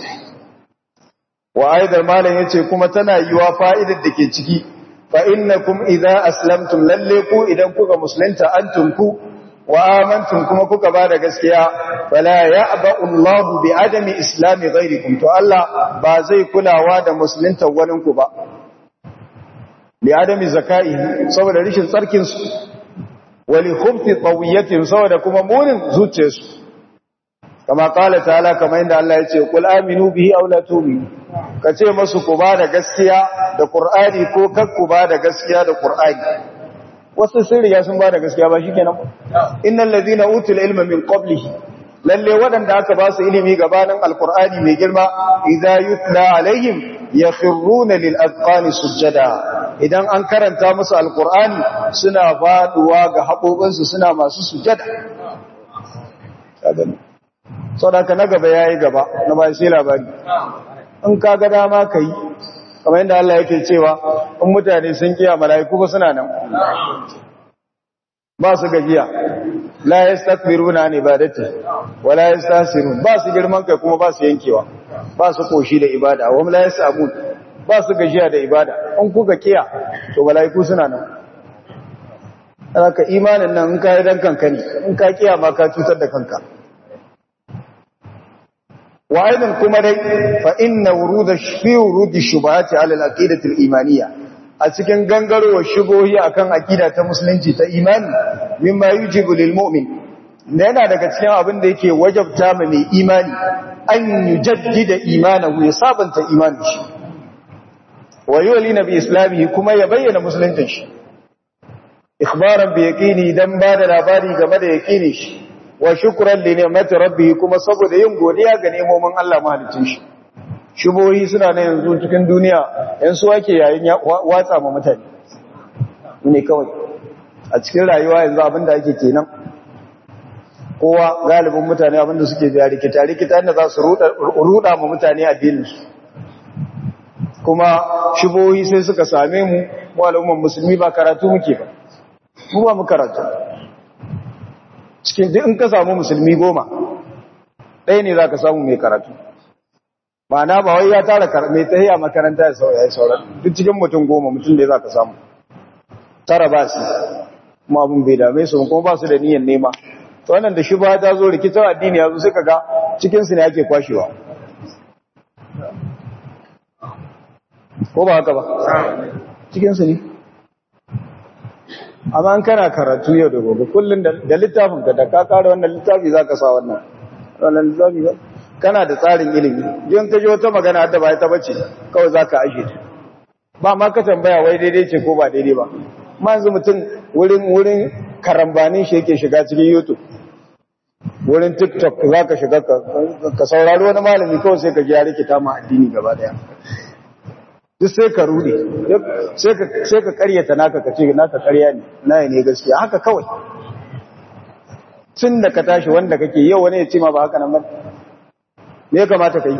وأيضا ما لن يتكم تنايوا فائدة دكيتكي فإنكم إذا أسلمتم لليكوا إذا كوكا مسلمت أنتم كو وآمنتم كما كوكا بعد قسكيا فلا يأبأ الله بعدم إسلام غيركم تو الله بازي كلا واد مسلمت وننكو با لعدم زكائه صور رشن سركنس wali khubti tawiyatin saboda kuma munin zuciyarsu kama kala ta'ala kamar inda Allah ya ce qul aminu bihi aw la tu'minu kace musu ku ba da gaskiya da qur'ani ko kar ku ba da gaskiya da qur'ani wasu sun riga sun ba da gaskiya ba shikenan innal ladina utul ilma min qablihi lalle wadanda aka ba su ilimi gabanin alqur'ani mai girma idza yutla alaihim yakhruna lil azqani sujada idan an karanta musu alqur'ani suna faduwa ga haƙoƙinsu suna masu sujada sadaka na gaba yayi gaba na bai sai labari in ka ga dama kai kamar yadda Allah yake cewa in mutane sun kiya mala'iku ba suna nan ba su gajiya la yastakbiruna an ibadati wala yastasirun ba su girman kai kuma ba su yankewa ba su koshi da ibada wa la yasamun ba su gajiya da ibada in kuka kiya to mala'iku suna nan haka imanin nan in ka yi dan kanka ne in ka kiya ma ka cutar da kanka wa aidan kuma dai fa inna wuruda fi wurudi shubahati ala al-aqidati al-imaniyya a cikin gangarowar shubohi akan aqida ta musulunci ta imani mimma yujibu lil mu'min da yana daga cikin abin da yake wajabta ma mai imani an yujaddida imanahu ya sabanta imanin shi wa yulina bi islamihi kuma ya bayyana musuluncin shi ikhbaran bi yaqini dan ba da labari game da yaqini shi wa shukran li ni'mati rabbih kuma saboda yin godiya ga nemomin Allah mahalicin shi shubohi suna na yanzu cikin duniya yan su ake yayin watsa ma mutane ne kawai a cikin rayuwa yanzu abinda ake kenan kowa galibin mutane abinda suke biya rikita rikita inda za su ruda ma mutane addininsu kuma shubohi sai suka same mu mu al'umman musulmi ba karatu muke ba mu ba mu karatu cikin duk in ka samu musulmi goma ɗaya ne za ka samu mai karatu ma'ana ba wai ya tara mai tsaye makaranta ya sauran duk cikin mutum goma mutum da za ka samu tara ba su kuma abin bai dame su kuma ba su da niyyar nema to wannan da shi ba ta zo rikitar addini ya zo sai kaga cikinsu ne ake kwashewa ko ba haka ba cikinsu ne amma an kana karatu yau da gobe kullum da littafin ka da ka kare wannan littafi za ka sa wannan wannan littafi ba kana da tsarin ilimi yin ka ji wata magana da ba ta bace kawai za ka ashe ta ba ma ka tambaya wai daidai ce ko ba daidai ba ma yanzu mutum wurin wurin karambanin shi yake shiga cikin youtube wurin tiktok za ka shiga ka saurari wani malami kawai sai ka ji ya rikita ma addini gaba daya duk sai ka rude sai ka karyata naka ka ce naka karya ne na ne gaskiya haka kawai tun da ka tashi wanda kake yau wani ya ce ma ba haka nan ba me ya kamata ka yi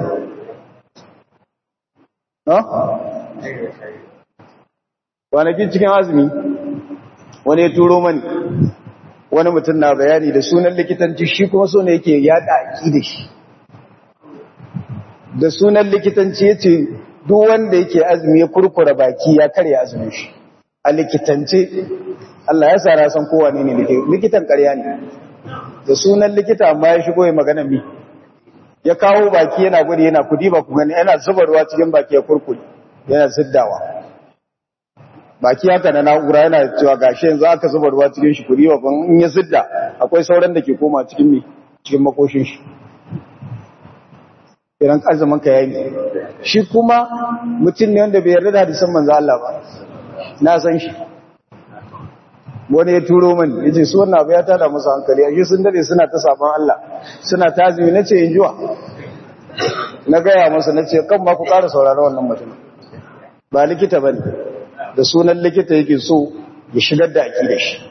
kwanakin cikin azumi wani ya turo mani wani mutum na bayani da sunan likitanci shi kuma so ne yake yada aki da shi da sunan likitanci ya ce duk wanda yake azumi ya kurkura baki ya karya azumin shi a likitance Allah ya tsara san kowa ne ne likitan karya ne da sunan likita amma ya shigo ya magana mi ya kawo baki yana gudu yana kudi ba ku gani yana zubarwa cikin baki ya kurkure yana ziddawa baki haka na na'ura yana cewa gashi yanzu aka zuba ruwa cikin shi kuri wa in ya zidda akwai sauran da ke koma cikin mi cikin makoshin shi idan azumin ka yayi shi kuma mutum ne wanda bai yarda da hadisan manzo Allah ba na san shi wani ya turo mani yace su wannan abu ya tada musu hankali ashe sun dade suna ta saban Allah suna tazimi nace in jiwa na gaya masa nace kan ma ku ƙara saurara wannan mutum ba likita bane da sunan likita yake so ya shigar da aki da shi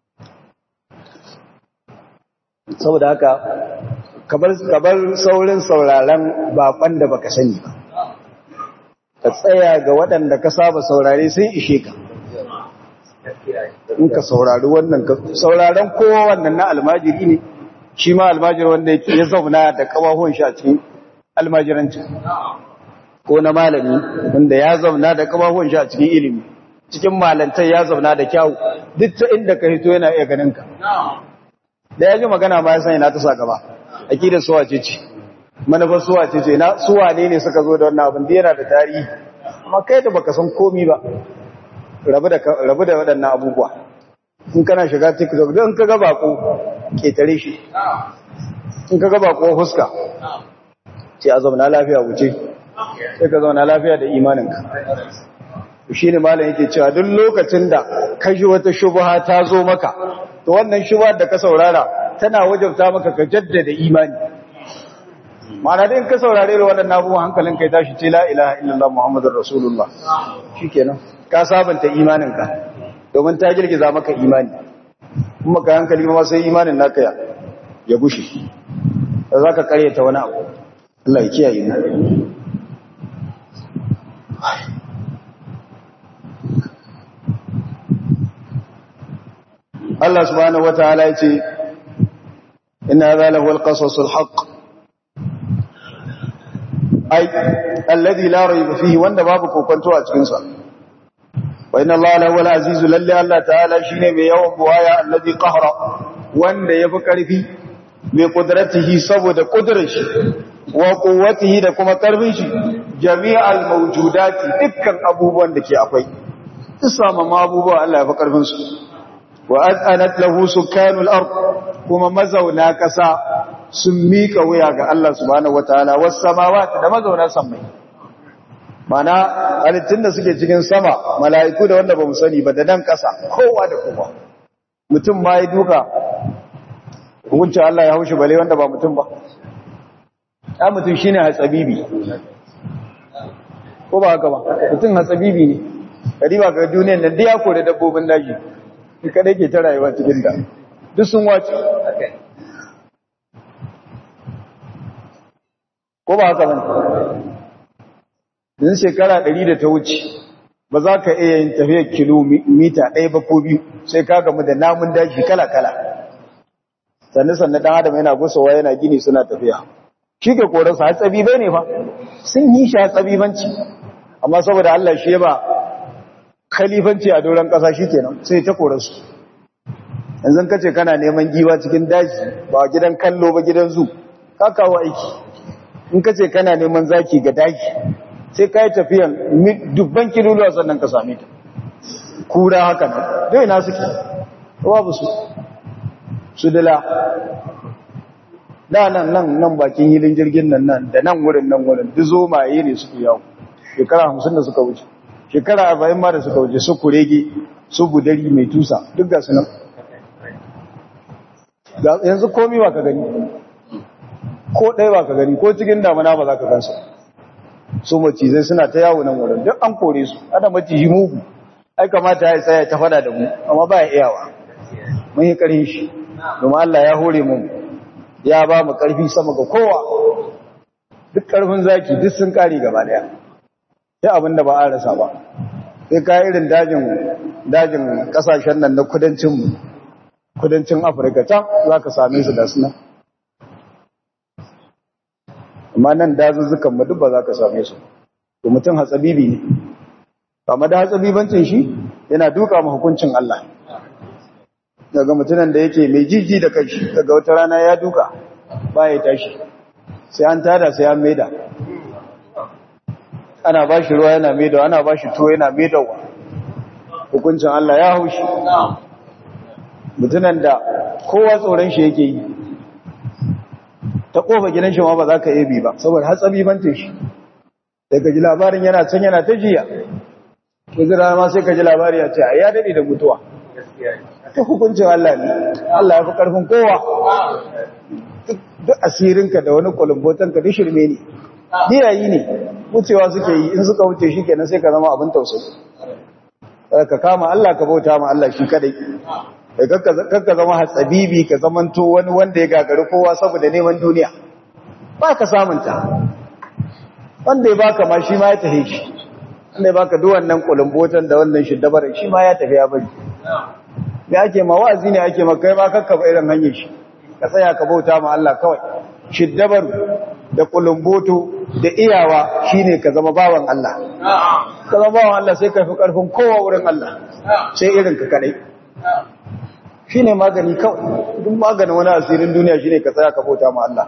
saboda haka kabar saurin sauraren bakon da baka sani ba ka tsaya ga waɗanda ka saba saurare sun ishe ka in ka saurari wannan ka sauraren kowa wannan na almajiri ne shi ma almajiri wanda ya zauna da kawahon shi a cikin almajiranci ko na malami wanda ya zauna da kawahon shi a cikin ilimi cikin malantai ya zauna da kyawu duk ta inda ka hito yana iya ganin ka da ya ji magana ma ya sani na ta sa gaba akidar suwa ce ce manufar suwa ce ce na suwa ne ne suka zo da wannan abin da yana da tarihi amma kai da baka san komi ba rabu da rabu da waɗannan abubuwa in kana shiga tiktok don ka ga bako ketare shi in ka ga bako huska ce a zauna lafiya wuce sai ka zauna lafiya da imaninka shi ne malam yake cewa duk lokacin da ka ji wata shubha ta zo maka to wannan shubha da ka saurara tana wajabta maka ka jaddada imani ma'ana dai in ka saurare da wannan abubuwan hankalin kai tashi ce la ilaha illallah muhammadur rasulullah shikenan ka sabanta imaninka domin ta girgiza maka imani kuma ka hankali ma sai imanin naka ya ya gushe da zaka karyata wani abu Allah ya kiyaye mu Allah subhanahu wataala yace inna hadha lahu alqasas alhaq ai alladhi la rayba fihi wanda babu kokonto a cikin sa wa inna Allah lahu alaziz lalli Allah ta'ala shine mai yawan buwaya alladhi qahra wanda yafi karfi mai kudratihi saboda kudrar shi wa quwwatihi da kuma karfin shi jami'al mawjudati dukkan abubuwan da ke akwai isama ma abubuwa Allah ya fi karfin su wa azanat lahu sukanul ard kuma mazauna kasa sun mika wuya ga Allah subhanahu wataala was samawati da mazauna sammai mana halittun da suke cikin sama mala'iku da wanda ba mu sani ba da nan kasa kowa da kowa mutum ma ya duka hukunci Allah ya haushi bale wanda ba mutum ba ya mutum shine hatsabibi ko ba haka ba mutum hatsabibi ne kariba ga duniyar nan da ya kore dabbobin daji shi kadai ke ta rayuwa cikin da duk sun wace ko ba haka ba din shekara 100 da ta wuce ba za ka iya yin tafiyar kilomita ɗaya ba ko biyu sai ka gamu da namun daji kala-kala sannu sannu ɗan adam yana gusowa yana gini suna tafiya shi ke korarsa hatsabi bai ne fa sun yi shi hatsabibanci amma saboda Allah shi ba khalifanci a doron ƙasa shi kenan sai ta korarsu yanzu ka ce kana neman giwa cikin daji ba gidan kallo ba gidan zu ka kawo aiki in ka ce kana neman zaki ga daji sai ka yi tafiyan dubban kiloluwa sannan ka same ta kura haka nan dai na suke babu su su dila da nan nan nan bakin hilin jirgin nan nan da nan wurin nan wurin duk zomaye ne suke yawo shekara hamsin da suka wuce shekara arba'in ma da suka wuce su kurege su budari mai tusa duk ga su nan yanzu komi ba ka gani ko ɗaya ba ka gani ko cikin damana ba za ka gansu su macizai suna ta yawo nan wurin duk an kore su ana maciji mugu ai kamata ya tsaya ta fada da mu amma ba ya iyawa mun yi ƙarfi shi domin Allah ya hore mu ya ba mu ƙarfi sama ga kowa duk ƙarfin zaki duk sun ƙare gaba daya sai abin da ba a rasa ba sai ka irin dajin dajin ƙasashen nan na kudancin kudancin Afirka can za ka same su da suna amma nan dazuzzukan mu duk ba za ka same su to mutum hatsabibi ne kama da hatsabibancin shi yana duka ma hukuncin Allah daga mutunan da yake mai jiji da kai daga wata rana ya duka ba ya tashi sai an tada sai an maida ana ba shi ruwa yana maida ana ba shi tuwo yana maidawa hukuncin Allah ya haushi mutunan da kowa tsoron shi yake yi ta kofa gidan shi ma ba za ka yi bi ba saboda hatsabi bantin shi daga ji labarin yana can yana ta jiya kuzura ma sai ka ji labari ya ce a ya daɗe da mutuwa ta hukuncin Allah ne Allah ya fi ƙarfin kowa duk asirinka da wani kulumbotanka duk shirme ne diyayi ne wucewa suke yi in suka wuce shi kenan sai ka zama abin tausayi ka kama Allah ka bauta ma Allah shi kadai kakka zama hatsabibi ka zamanto wani wanda ya gagari kowa saboda neman duniya ba ka samunta wanda ya baka ma shi ma ya tafi shi wanda ya baka duwannan kulumbotan da wannan shiddabar shi ma ya tafi ya bari da ake ma wa'azi ne ake ma kai ma kakka ba irin hanyar shi ka tsaya ka bauta ma Allah kawai shiddabar da kulumboto da iyawa shine ka zama bawan Allah ka zama bawan Allah sai ka fi karfin kowa wurin Allah sai irin ka kadai shi ne magani kawai duk maganin wani asirin duniya shi ne ka tsaya ka bauta ma Allah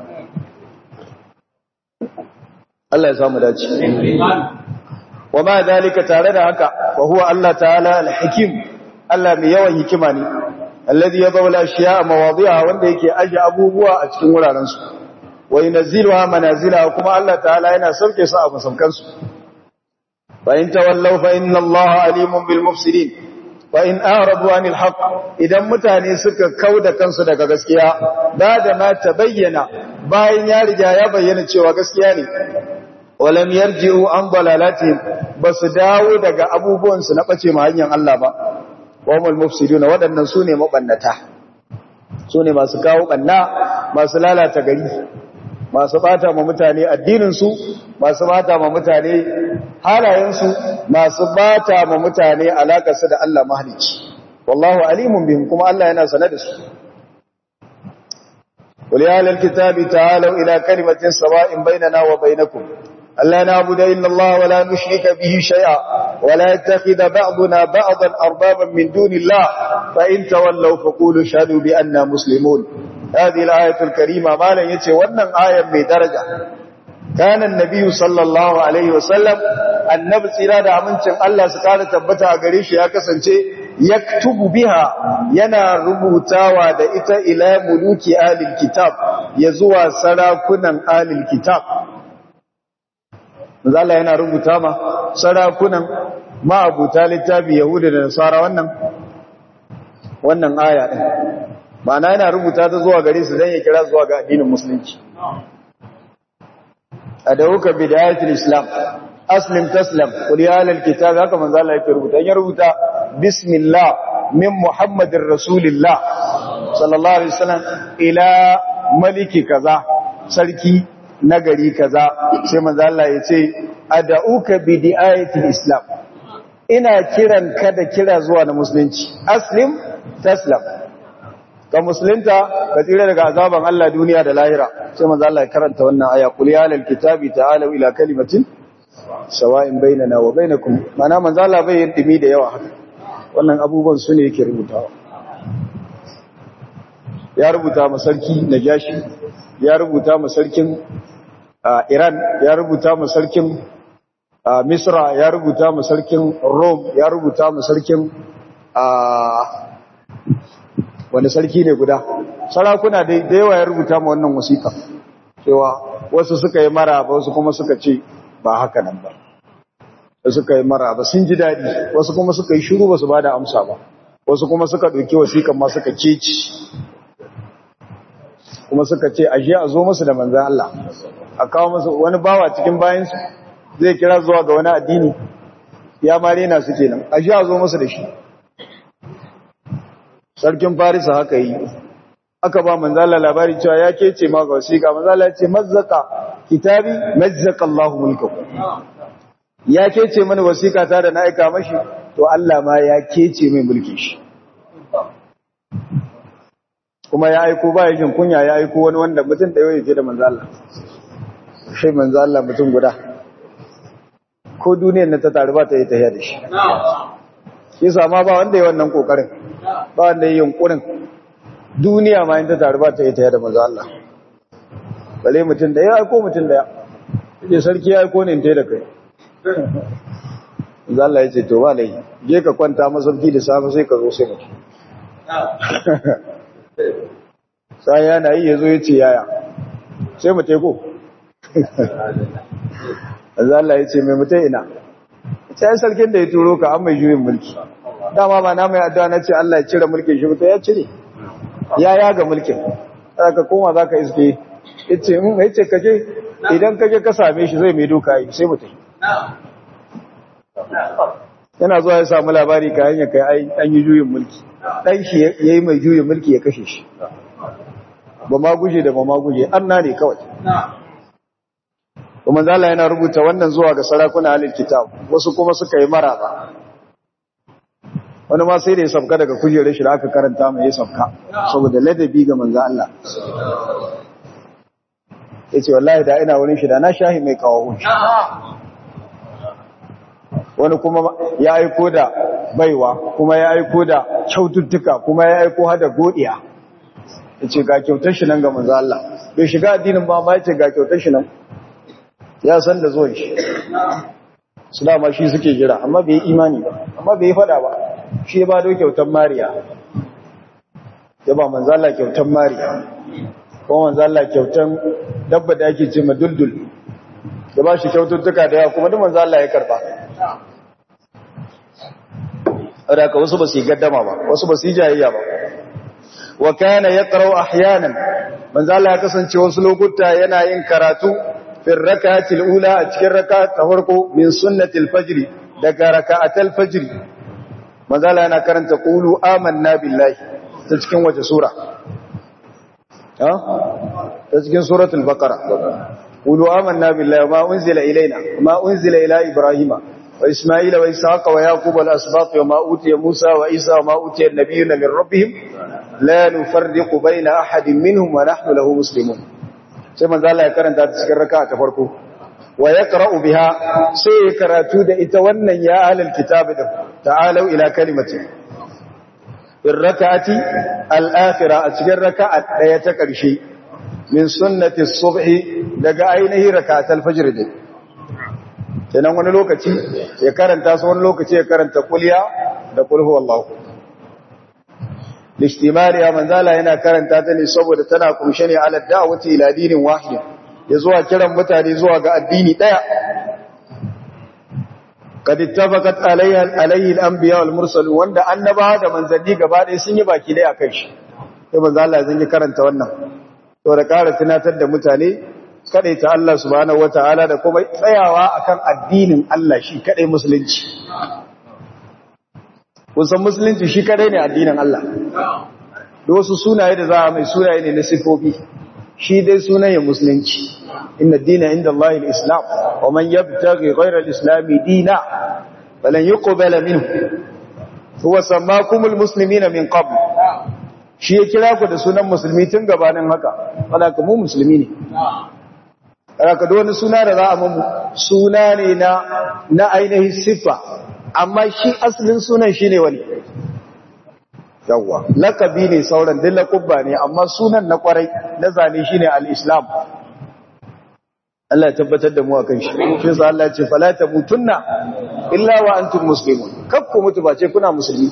Allah ya samu dace wa ma dalika tare da haka wa huwa Allah ta'ala al-hakim Allah mai yawan hikima ne alladhi yadawla al-ashya'a mawadi'a wanda yake aje abubuwa a cikin wuraren su wa yunziluha manazila kuma Allah ta'ala yana sauke su a masaukan su fa in tawallaw fa inna Allah alimun bil mufsidin wa in arabu anil haqq idan mutane suka kauda kansu daga gaskiya ba da ma tabayyana bayan ya riga ya bayyana cewa gaskiya ne walam yarji'u an dalalatihim basu dawo daga abubuwan su na bace ma hanyar Allah ba wamul mufsidun wadannan sune mabannata sune masu kawo banna masu lalata gari masu bata ma mutane addinin su masu bata ma mutane halayensu masu bata ma mutane alakarsu da Allah mahalici wallahu alimun bihim kuma Allah yana sane da su qul ya ahlal kitabi ta'alu ila kalimatin sawa'in bainana wa bainakum alla na'budu illa Allah wa la nushrika bihi shay'a wa la yattakhidha ba'duna ba'dan arbaban min dunillah fa in tawallaw faqulu shahadu bi anna muslimun هذه الآية الكريمة ما لن يتي ونن آية من درجة kana annabi sallallahu alaihi wasallam annabi tsira da amincin Allah su kara tabbata a gare shi ya kasance yaktubu biha yana rubutawa da ita ila muluki alil kitab ya zuwa sarakunan alil kitab Allah yana rubuta ma sarakunan ma'abuta littafi yahuda da nasara wannan wannan aya din ma'ana yana rubuta ta zuwa gare su dan ya kira zuwa ga addinin musulunci adawuka bidayatul islam aslim taslam qul ya ahlal kitab haka manzo Allah yake rubuta ya rubuta bismillah min muhammadir rasulillah sallallahu alaihi wasallam ila maliki kaza sarki nagari kaza sai manzo Allah ya ce adauka bidayatul islam ina kiran ka da kira zuwa na musulunci aslim taslam ka musulunta ka tsira daga azaban Allah duniya da lahira sai manzo Allah ya karanta wannan aya qul ya ahlal kitabi ta'alu ila kalimatin sawa'in bainana wa bainakum mana manzo Allah bai yin dimi da yawa haka wannan abubuwan su ne yake rubutawa ya rubuta ma sarki Najashi ya rubuta ma sarkin Iran ya rubuta ma sarkin Misra ya rubuta ma sarkin Rome ya rubuta ma sarkin wani sarki ne guda sarakuna da yawa ya rubuta ma wannan wasiƙa cewa wasu suka yi mara ba wasu kuma suka ce ba haka nan ba da suka yi mara ba sun ji daɗi wasu kuma suka yi shiru ba su ba da amsa ba wasu kuma suka ɗauki wasiƙan ma suka keci kuma suka ce aje a zo musu da manzan Allah a kawo musu wani bawa cikin bayansu zai kira zuwa ga wani addini ya mare na su kenan aje a zo musu da shi sarkin farisa haka yi aka ba manzala labari cewa ya kece ma ga wasiƙa manzala ce mazzaka kitabi mazzaka Allahu mulkahu ya kece mani wasiƙa ta da na aika mashi to Allah ma ya kece mai mulkin shi kuma ya aiko ba jin kunya ya aiko wani wanda mutum da yake da manzala shi manzala mutum guda ko duniyar na ta taru ba ta yi tafiya da shi yasa ma ba wanda ya wannan kokarin ba wanda ya yunkurin duniya ma in ta taru ba ta yi tafiya da manzo Allah bale mutum da ya aiko mutum da ya ce sarki ya aiko ne in da kai manzo Allah ya ce to ba lai je ka kwanta masauki da safe sai ka zo sai mutum sai yana yi yazo ya ce yaya sai mu teko manzo Allah ya ce mai mutai ina sai sarkin da ya turo ka an mai juyin mulki dama ba na mai addu'a na ce Allah ya cire mulkin shi to ya cire ya yaga mulkin ka koma zaka iske yace mun yace kaje idan kaje ka same shi zai mai doka yi sai mutai yana zuwa ya samu labari ka hanya kai ai an yi juyin mulki dan shi yayi mai juyin mulki ya kashe shi ba ma guje da ba ma guje anna ne kawai kuma zala yana rubuta wannan zuwa ga sarakuna halin kitab wasu kuma suka yi maraba wani ma sai da ya sabka daga kujerar shi da aka karanta mai ya sabka saboda ladabi ga manzo Allah yace wallahi da ina wurin shi da na shahi mai kawo hunshi wani kuma ya aiko da baiwa kuma ya aiko da kyaututtuka kuma ya aiko hada godiya yace ga kyautar shi nan ga manzo Allah bai shiga addinin ba ma yace ga kyautar shi nan ya san da zuwan shi su dama shi suke jira amma bai imani ba amma bai fada ba shi ya ba da kyautar mariya ya ba manzala kyautar mariya kuma manzala kyautar dabba da ake ce maduldul ya ba shi kyaututtuka da yawa kuma duk manzala ya karba wadda wasu ba su yi gaddama ba wasu ba su yi jayayya ba wa kana yaqra'u ahyanan manzala ya kasance wasu lokuta yana yin karatu في الركعة الأولى أتكر ركعة تفرقوا من سنة الفجر دقى ركعة الفجر مازال أنا كرن تقولوا آمنا بالله تتكين وجه سورة ها تتكين سورة البقرة قولوا آمنا بالله وما أنزل إلينا وما أنزل إلى إبراهيم وإسماعيل وإسحاق ويعقوب والأسباط وما أوتي موسى وإيسى وما أوتي النبيون من ربهم لا نفرق بين أحد منهم ونحن له مسلمون sai manzo Allah ya karanta ta cikin raka'a ta farko wa yaqra'u biha sai ya karatu da ita wannan ya ahlul kitab din ta'alu ila kalimati in raka'ati al-akhirah a cikin raka'a daya ta karshe min sunnati subhi daga ainihi rakatul fajr din kenan wani lokaci ya karanta su wani lokaci ya karanta kulya da kul huwallahu lishtimariya manzala yana karanta ta ne saboda tana kunshe ne ala da'wati ila dinin wahid ya zuwa kiran mutane zuwa ga addini daya kad ittafaqat alayhi alayhi al-anbiya wal mursalun wanda annabawa da manzanni gaba ɗaya sun yi baki daya akan shi sai manzo Allah zan yi karanta wannan to da ƙara tunatar da mutane ta Allah subhanahu wataala da kuma tsayawa akan addinin Allah shi kadai musulunci kusan musulunci shi kadai ne addinin Allah da wasu sunaye da za a mai sunaye ne na sifofi shi dai sunayen musulunci inna dina inda Allah al-islam wa man yabtaghi ghayra al-islam dina falan yuqbala minhu huwa sammakumul muslimina min qabl shi ya kira ku da sunan musulmi tun gabanin haka wala mu musulmi ne haka da wani suna da za a mamu suna ne na na ainihin siffa amma shi asalin sunan shi ne wani yawwa lakabi ne sauran duk lakubba ne amma sunan na kwarai na zane shi ne al'islam Allah ya tabbatar da mu a kan shi shi sa Allah ce falata mutunna illa wa antum muslimun kakku mutu ba ce kuna musulmi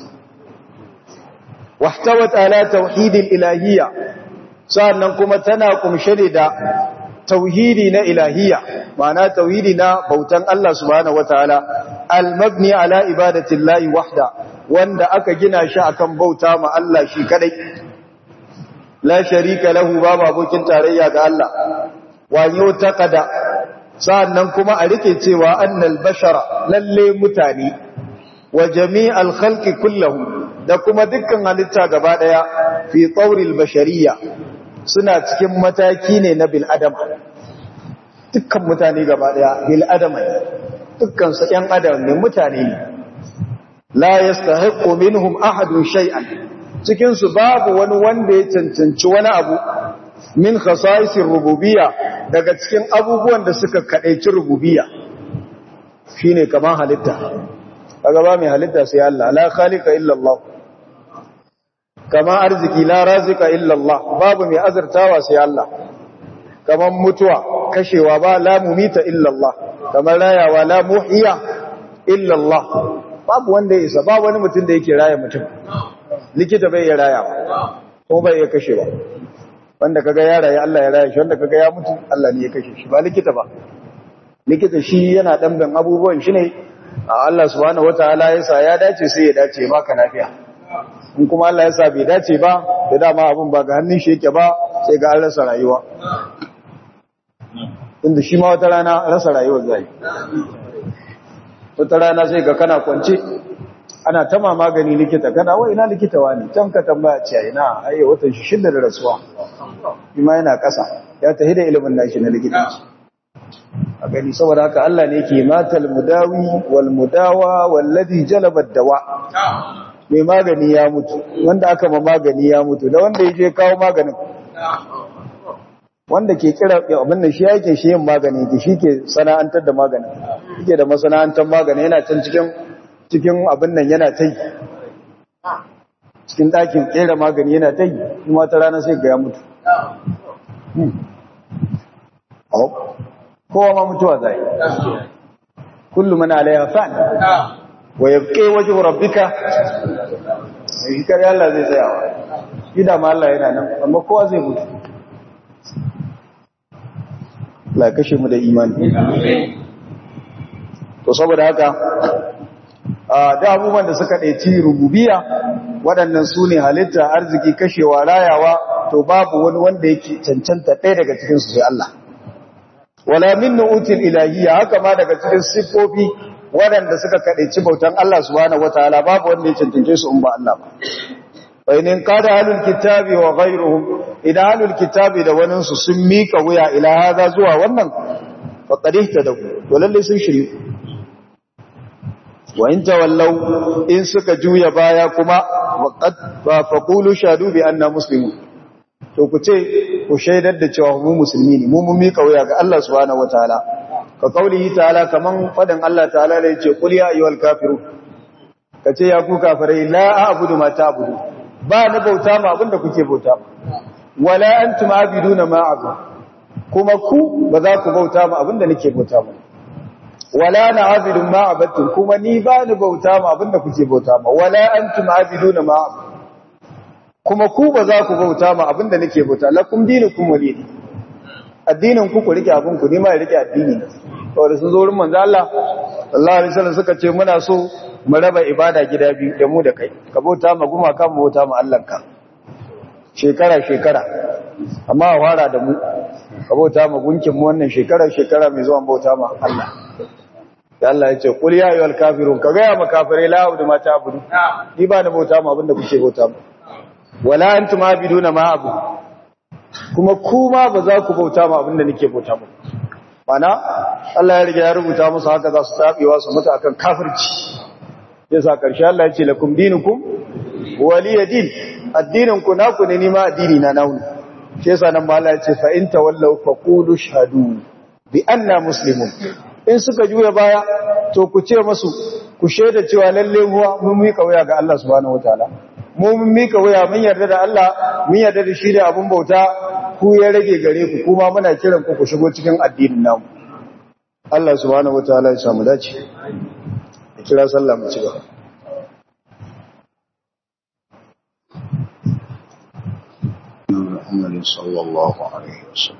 wahtawat ala tauhidil ilahiyya sa'annan kuma tana kumshe ne da tauhidi na ilahiyya ma'ana tauhidi na bautan Allah subhanahu wataala al-mabni ala ibadati llahi wahda wanda aka gina shi akan bauta ma Allah shi kadai la sharika lahu babu abokin tarayya ga Allah wa yutaqada sa'annan kuma a rike cewa annal bashara lalle mutane wa jami'al khalqi kulluhum da kuma dukkan halitta gaba daya fi tawril bashariyya suna cikin mataki ne na bil'adama dukkan mutane gaba daya bil'adama ne dukkan su ‘yan adam ne mutane ne la ya stahaƙo minhum ahadun shay'an cikinsu babu wani wanda ya cancanci wani abu min khasaisin rububiya daga cikin abubuwan da suka kaɗaici rububiya shi ne kamar halitta a gaba mai halitta sai Allah la khalika illallah kama arziki la razika illallah babu mai azurtawa sai Allah kaman mutuwa kashewa ba la mumita illallah kamar rayawa la muhiya illallah babu wanda ya isa ba wani mutum da yake raya mutum likita bai ya rayawa ko bai ya kashewa wanda kaga ya raya Allah ya raya shi wanda kaga ya mutu Allah ne ya kashe shi ba likita ba likita shi yana damben abubuwan shi ne Allah subhanahu wataala ya sa ya dace sai ya dace baka lafiya in kuma Allah ya sa bai dace ba da dama abin ba ga hannun shi yake ba sai ga an rasa rayuwa inda shi ma wata rana rasa rayuwar zai wata rana sai ga kana kwance ana tama magani likita kana wai ina likita wani can ka tambaya ce ina ai watan shi shidda da rasuwa shi ma yana ƙasa ya tahi da ilimin nashi na likitanci a gani saboda haka Allah ne ke matal mudawi wal mudawa wallazi jalaba dawa mai magani ya mutu wanda aka ma magani ya mutu da wanda ya je kawo maganin wanda ke kira abin da shi yake shi yin magani ke shi ke sana'antar da maganin yake da masana'antar magani yana can cikin cikin abin nan yana ta yi cikin ɗakin ƙera magani yana ta yi kuma ta rana sai ga ya mutu kowa ma mutuwa zai kullum mana alaiha fan wa yabqi wajhu rabbika ikar Allah zai tsayawa ida ma Allah yana nan amma kowa zai mutu la kashe mu da imani to saboda haka da abubuwan da suka ɗaici rububiya waɗannan su ne halitta arziki kashewa rayawa to babu wani wanda yake cancanta ɗaya daga cikinsu sai Allah wala min nu'util ilahiyya haka ma daga cikin siffofi waɗanda suka kaɗaici bautan Allah subhanahu wataala babu wanda ya cancance su in ba Allah ba bainin kada halul kitabi wa ghayruhum idan halul kitabi da wani su sun mika wuya ila hada zuwa wannan faqad ihtadaw to lalle sun shiryu wa in tawallaw in suka juya baya kuma faqad faqulu shadu bi anna muslimun to ku ce ku shaidar da cewa mu musulmi ne mu mun mika wuya ga Allah subhanahu wataala ka kaulihi ta'ala kaman fadin Allah ta'ala da yace qul ya ayyuhal kafirun kace ya ku kafirai la a'budu ma ta'budu ba na bauta ma abinda kuke bauta ma wala antum abiduna ma abu kuma ku ba za ku bauta ma abinda nake bauta ma wala na abidun ma abattum kuma ni ba ni bauta ma abinda kuke bauta ma wala antum abiduna ma abu kuma ku ba za ku bauta ma abinda nake bauta lakum dinukum walidi addinin ku ku rike abin ku ni ma rike addini saboda sun zo wurin manzo Allah sallallahu alaihi wasallam suka ce muna so mu raba ibada gida biyu da mu da kai ka bauta ma gumaka mu bauta ma Allah ka shekara shekara amma a fara da mu ka bauta ma gunkin mu wannan shekara shekara mai zuwa bauta ma Allah da Allah ya ce qul ya ayyuhal kafirun ka ga ma kafirai la abudu ma ta'budu ni ba na bauta ma abinda kuke bauta ma wala antum abiduna ma abu kuma kuma ba za ku bauta ma abinda nake bauta ba mana Allah ya riga ya rubuta musu haka za su tabewa su mutu akan kafirci yasa karshe Allah ya ce lakum dinukum waliyadin addinin ku naku ne nima addini na nauni shi yasa nan ba Allah ya ce fa in tawallaw faqulu shahadu bi anna muslimun in suka juya baya to ku ce musu ku shaida cewa lalle huwa mun mika waya ga Allah subhanahu wataala mu mun mika waya mun yarda da Allah mun yarda da shi da abun bauta ku ya rage gare ku kuma muna kiran ku ku shigo cikin addinin namu Allah subhanahu wataala ya samu dace kira sallah mu ci gaba محمد صلى الله عليه وسلم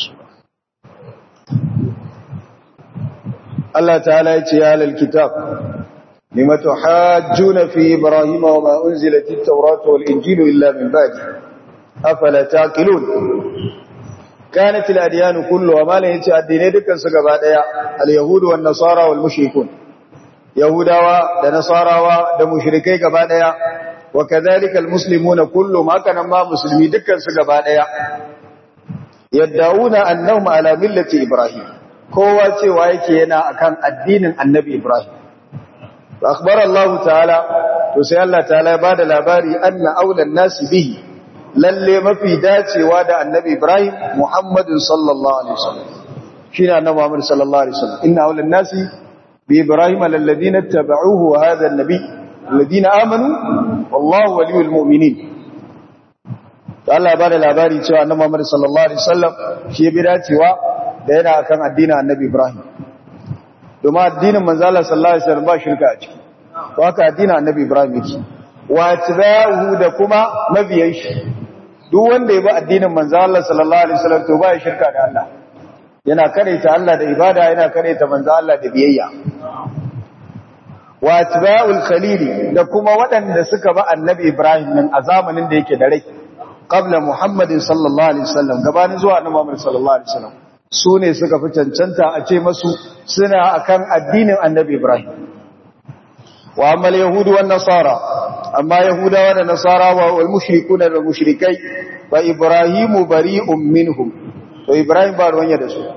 Allah ta'ala ya ce ya lal kitab lima tuhajjuna fi ibrahima wa ma unzilat at-tauratu wal injilu illa min ba'di afala taqilun kanat al-adyan kulluha ma la yace addinai dukkan su gaba daya al-yahudu wan nasara wal mushrikun yahudawa da nasarawa da mushrikai gaba daya wa kadhalika al-muslimuna kulluhum haka nan ma musulmi dukkan su gaba daya yad'una annahum ala millati ibrahim kowa cewa yake yana akan addinin annabi Ibrahim. Akbar Allah ta'ala, to sai Allah ta'ala ya ba da labari anna aulan nasi bihi, lalle mafi dacewa da annabi Ibrahim Muhammadin sallallahu Alaihi wasallam. Shi ne annabi Muhammad sallallahu Alaihi wasallam. Inna aulan nasi bi Ibrahim lalladina taba'uhu wa hadha annabi alladina amanu wallahu waliyul mu'minin. Allah ya ba da labari cewa annabi Muhammad sallallahu Alaihi wasallam shi bi dacewa da yana akan addinin annabi Ibrahim domin addinin manzo Allah sallallahu alaihi wasallam ba shirka a ciki to haka addinin annabi Ibrahim yake wa tabahu da kuma mabiyan shi duk wanda ya bi addinin manzo Allah sallallahu alaihi wasallam to ba ya shirka da Allah yana karaita Allah da ibada yana karaita manzo Allah da biyayya wa tabaul khalili da kuma waɗanda suka bi annabi Ibrahim nan a zamanin da yake da rai qabla Muhammadin sallallahu alaihi wasallam gabanin zuwa annabi Muhammad sallallahu alaihi wasallam su ne suka fi cancanta a ce masu suna akan addinin annabi Ibrahim. Wa ammal Yahudu wa Nasara, amma Yahudawa da Nasara wa wal mushrikuna da mushrikai wa Ibrahimu bari'un minhum. To Ibrahim ba ruwanya da su.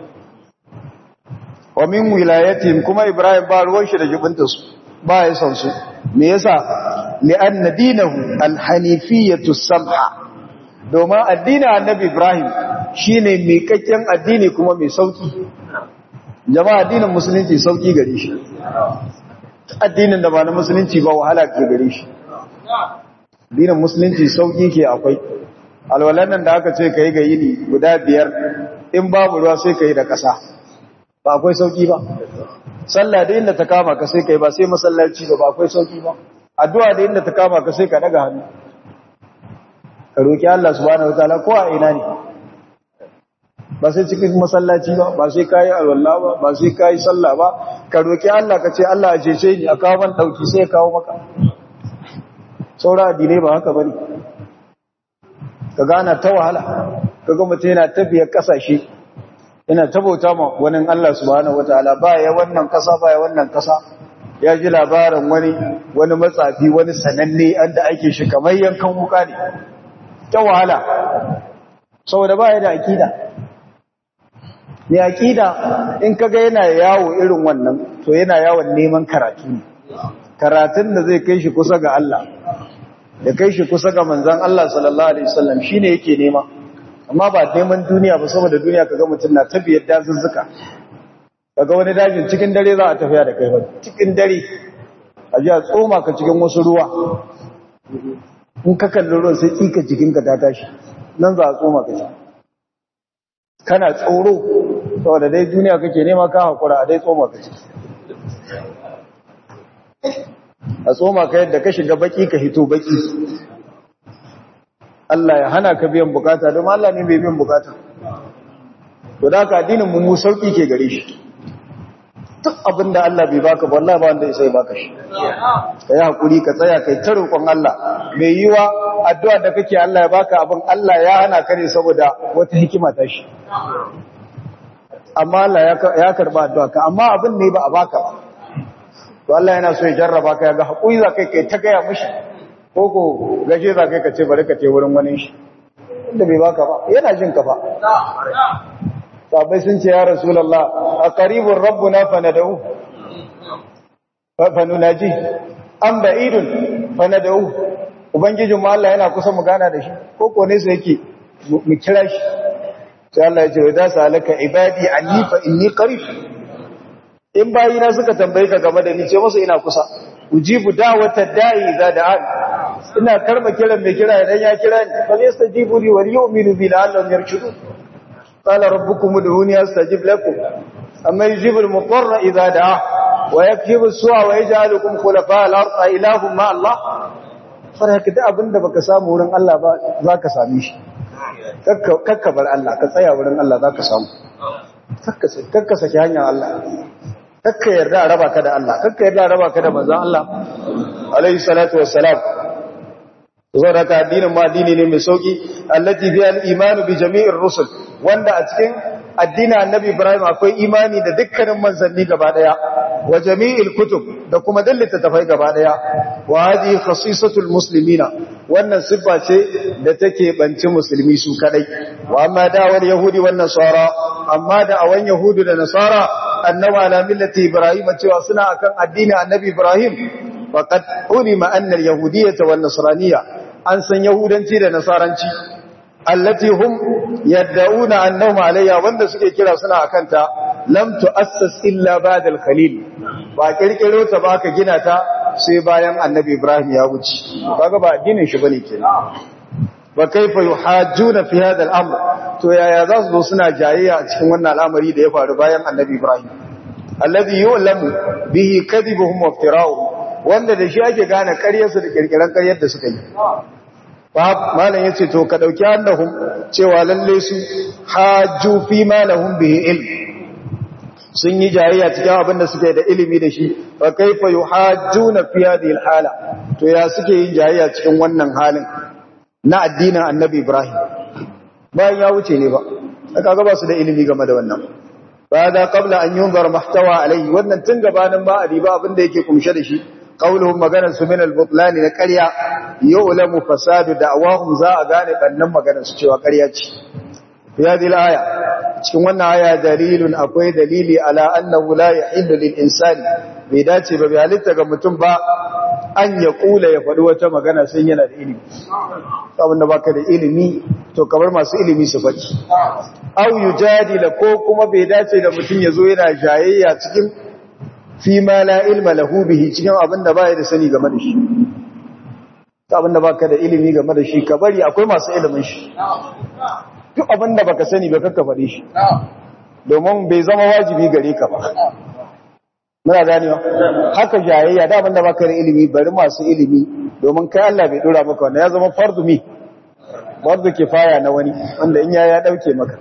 Wa min wilayatihim kuma Ibrahim ba ruwan shi da jibinta su, ba ya san su. Me yasa? Li'anna dinahu al-hanifiyatu samha. Domin addinin annabi Ibrahim shi ne miƙaƙƙen addini kuma mai sauƙi jama'a addinin musulunci sauƙi gare shi addinin da ba na musulunci ba wahala ke gare shi addinin musulunci sauƙi ke akwai alwalan nan da aka ce ka yi ga yini guda biyar in babu ruwa sai ka yi da ƙasa ba akwai sauƙi ba sallah da inda ta kama ka sai ka yi ba sai masallaci ba ba akwai sauƙi ba addu'a da inda ta kama ka sai ka daga hannu ka roki Allah subhanahu wataala ko a ina ne ba sai cikin masallaci ba ba sai kayi alwala ba ba sai kayi sallah ba ka roki Allah ka ce Allah a cece ni a kawo man dauki sai ya kawo maka saura addinai ba haka bane ka gana ta wahala kaga mutum yana tafiyar kasashe yana tabauta ma wani Allah subhanahu wataala ba ya wannan kasa ba ya wannan kasa ya ji labarin wani wani matsafi wani sananne anda ake shi kamar yankan wuka ne ta wahala saboda ba ya da akida mai aƙida in kaga yana yawo irin wannan to yana yawon neman karatu ne karatun da zai kai shi kusa ga Allah da kai shi kusa ga manzan Allah sallallahu alaihi wasallam shine yake nema amma ba neman duniya ba saboda duniya kaga mutum na tafiyar dazuzzuka kaga wani dajin cikin dare za a tafiya da kai ba cikin dare a ji a tsoma ka cikin wasu ruwa in ka kalli ruwan sai tsika jikinka ta tashi nan za a tsoma ka ci kana tsoro saboda dai duniya kake nema ka hakura a dai tsoma ka ci a tsoma ka yadda ka shiga baki ka hito baki Allah ya hana ka biyan bukata don Allah ne bai biyan bukata to da ka addinin mu sauki ke gare shi duk abin da Allah bai baka ba wallahi ba wanda sai baka shi kai hakuri ka tsaya kai ta roƙon Allah mai yiwa addu'a da kake Allah ya baka abin Allah ya hana ka ne saboda wata hikima ta shi amma Allah ya karba addu'a ka amma abin ne ba a baka ba to Allah yana so ya jarraba ka ga hakuri za kai kai ta gaya mishi ko ko gaje za kai ka ce bari ka ce wurin wani shi inda bai baka ba yana jin ka ba sabai sun ce ya rasulallah a karibin rabbuna fanadau fanunaji an ba'idun fanadau ubangijin mu Allah yana kusa mu gana da shi ko ko ne sai yake mu kira shi sai Allah ya ce da salaka ibadi anni fa inni qarib in bayina suka tambaye ka game da ni ce musu ina kusa ujibu da'wata da'i idza da'an ina karba kiran mai kira idan ya kira ni fa yastajibu li wa yu'minu bi la'allahum yarshudun قال ربكم ادعوني استجب لكم اما يجيب المضطر اذا دعاه ويكشف السوء ويجعلكم خلفاء الارض اله مع الله faraka da abinda baka samu wurin Allah ba zaka same shi kakka bar Allah ka tsaya wurin Allah zaka samu kakka saki hanyar Allah kakka yarda a raba ka da Allah kakka yarda a raba ka da manzon Allah alaihi salatu wassalam saboda ka addinin ma addini ne mai sauki allati fi al-iman bi jami'ir rusul wanda a cikin addinin annabi Ibrahim akwai imani da dukkanin manzanni gaba daya wa jami'il kutub da kuma dallita tafai gaba daya wa hadi khasisatul muslimina wannan siffa ce da take banci musulmi su kadai wa amma da'awar yahudi wan nasara amma da awan yahudu da nasara annabi ala millati ibrahim cewa suna akan addinin annabi Ibrahim faqad ulima anna al-yahudiyyah wan nasraniyya an san yahudanci da nasaranci allati hum yad'una annahum alayya wanda suke kira suna akanta lam tu'assas illa ba'da al-khalil ba kirkiro ta ba ka gina ta sai bayan annabi ibrahim ya wuce kaga ba addinin shi bane kenan ba kaifa yuhajjuna fi hadha al-amr to yaya za su zo suna jayayya a cikin wannan al'amari da ya faru bayan annabi ibrahim alladhi yu'lamu bihi kadhibuhum wa iftira'uhum wanda da shi ake gane ƙaryarsu da kirkiran ƙaryar da suka yi malam yace to ka dauki annahum cewa lalle su hajju fi ma lahum bihi ilm sun yi jayayya cikin abin da suke da ilimi da shi fa kaifa yuhajjuna fi hadhihi alhala to ya suke yin jayayya cikin wannan halin na addinin annabi ibrahim bayan ya wuce ne ba aka ga ba su da ilimi game da wannan bada qabla an yunzar mahtawa alai wannan tun gabanin ba a riba abin da yake kumshe da shi qauluhum maganar su min al-butlan na ƙarya yu'lamu fasadu da'awahum za a gane bannan maganar su cewa ƙarya ce fi hadhihi al-aya cikin wannan aya dalilun akwai dalili ala annahu la yahillu lil insani bai dace ba bai halitta ga mutum ba an ya kula ya faɗi wata magana sai yana da ilimi abin da baka da ilimi to kamar masu ilimi su faɗi au yujadila ko kuma bai dace da mutum ya zo yana jayayya cikin fi ma la ilma lahu bihi cikin abin da baya da sani game da shi abin da baka da ilimi game da shi ka bari akwai masu ilimin shi duk abin da baka sani ba kakka faɗi shi domin bai zama wajibi gare ka ba muna ganewa haka jayayya da abin da baka da ilimi bari masu ilimi domin kai Allah bai dora maka wanda ya zama fardu mi fardu kifaya na wani wanda in ya ya dauke maka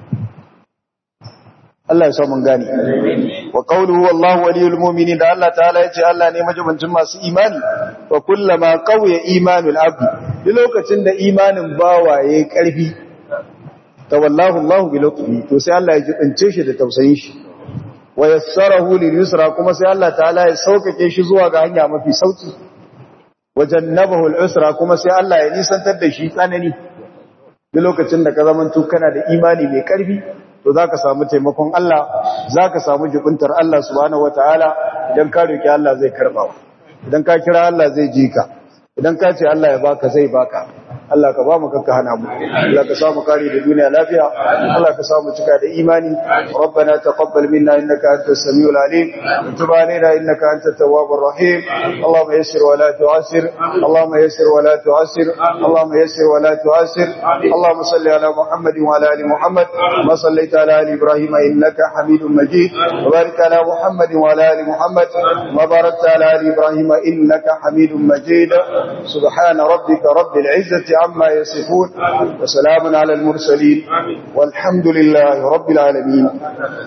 Allah ya sa mun gane wa qawluhu wallahu waliyul mu'minin da Allah ta'ala yace Allah ne majibancin masu imani wa kullama qawiya imanul abdi duk lokacin da imanin bawa yayi karfi tawallahu Allah bi lutfi to sai Allah ya jibince shi da tausayin shi wa yassarahu lil yusra kuma sai Allah ta'ala ya saukake shi zuwa ga hanya mafi sauki wa jannabahu al usra kuma sai Allah ya nisantar da shi tsanani duk lokacin da ka zamanto kana da imani mai karfi to za ka samu taimakon Allah za ka samu jibintar Allah subhanahu wa ta'ala idan ka roƙi Allah zai karɓa idan ka kira Allah zai ji ka idan ka ce Allah ya baka zai baka Allah ka ba mu kakka hana mu Allah ka samu kare da duniya lafiya Allah ka samu cika da imani ربنا تقبل منا إنك أنت السميع العليم وتب علينا إنك أنت التواب الرحيم اللهم يسر ولا تعسر اللهم يسر ولا تعسر اللهم يسر ولا تعسر اللهم صل على محمد وعلى آل محمد ما صليت على آل إبراهيم إنك حميد مجيد وبارك على محمد وعلى آل محمد ما باركت على آل إبراهيم إنك حميد مجيد سبحان ربك رب العزة عما يصفون وسلام على المرسلين والحمد لله رب العالمين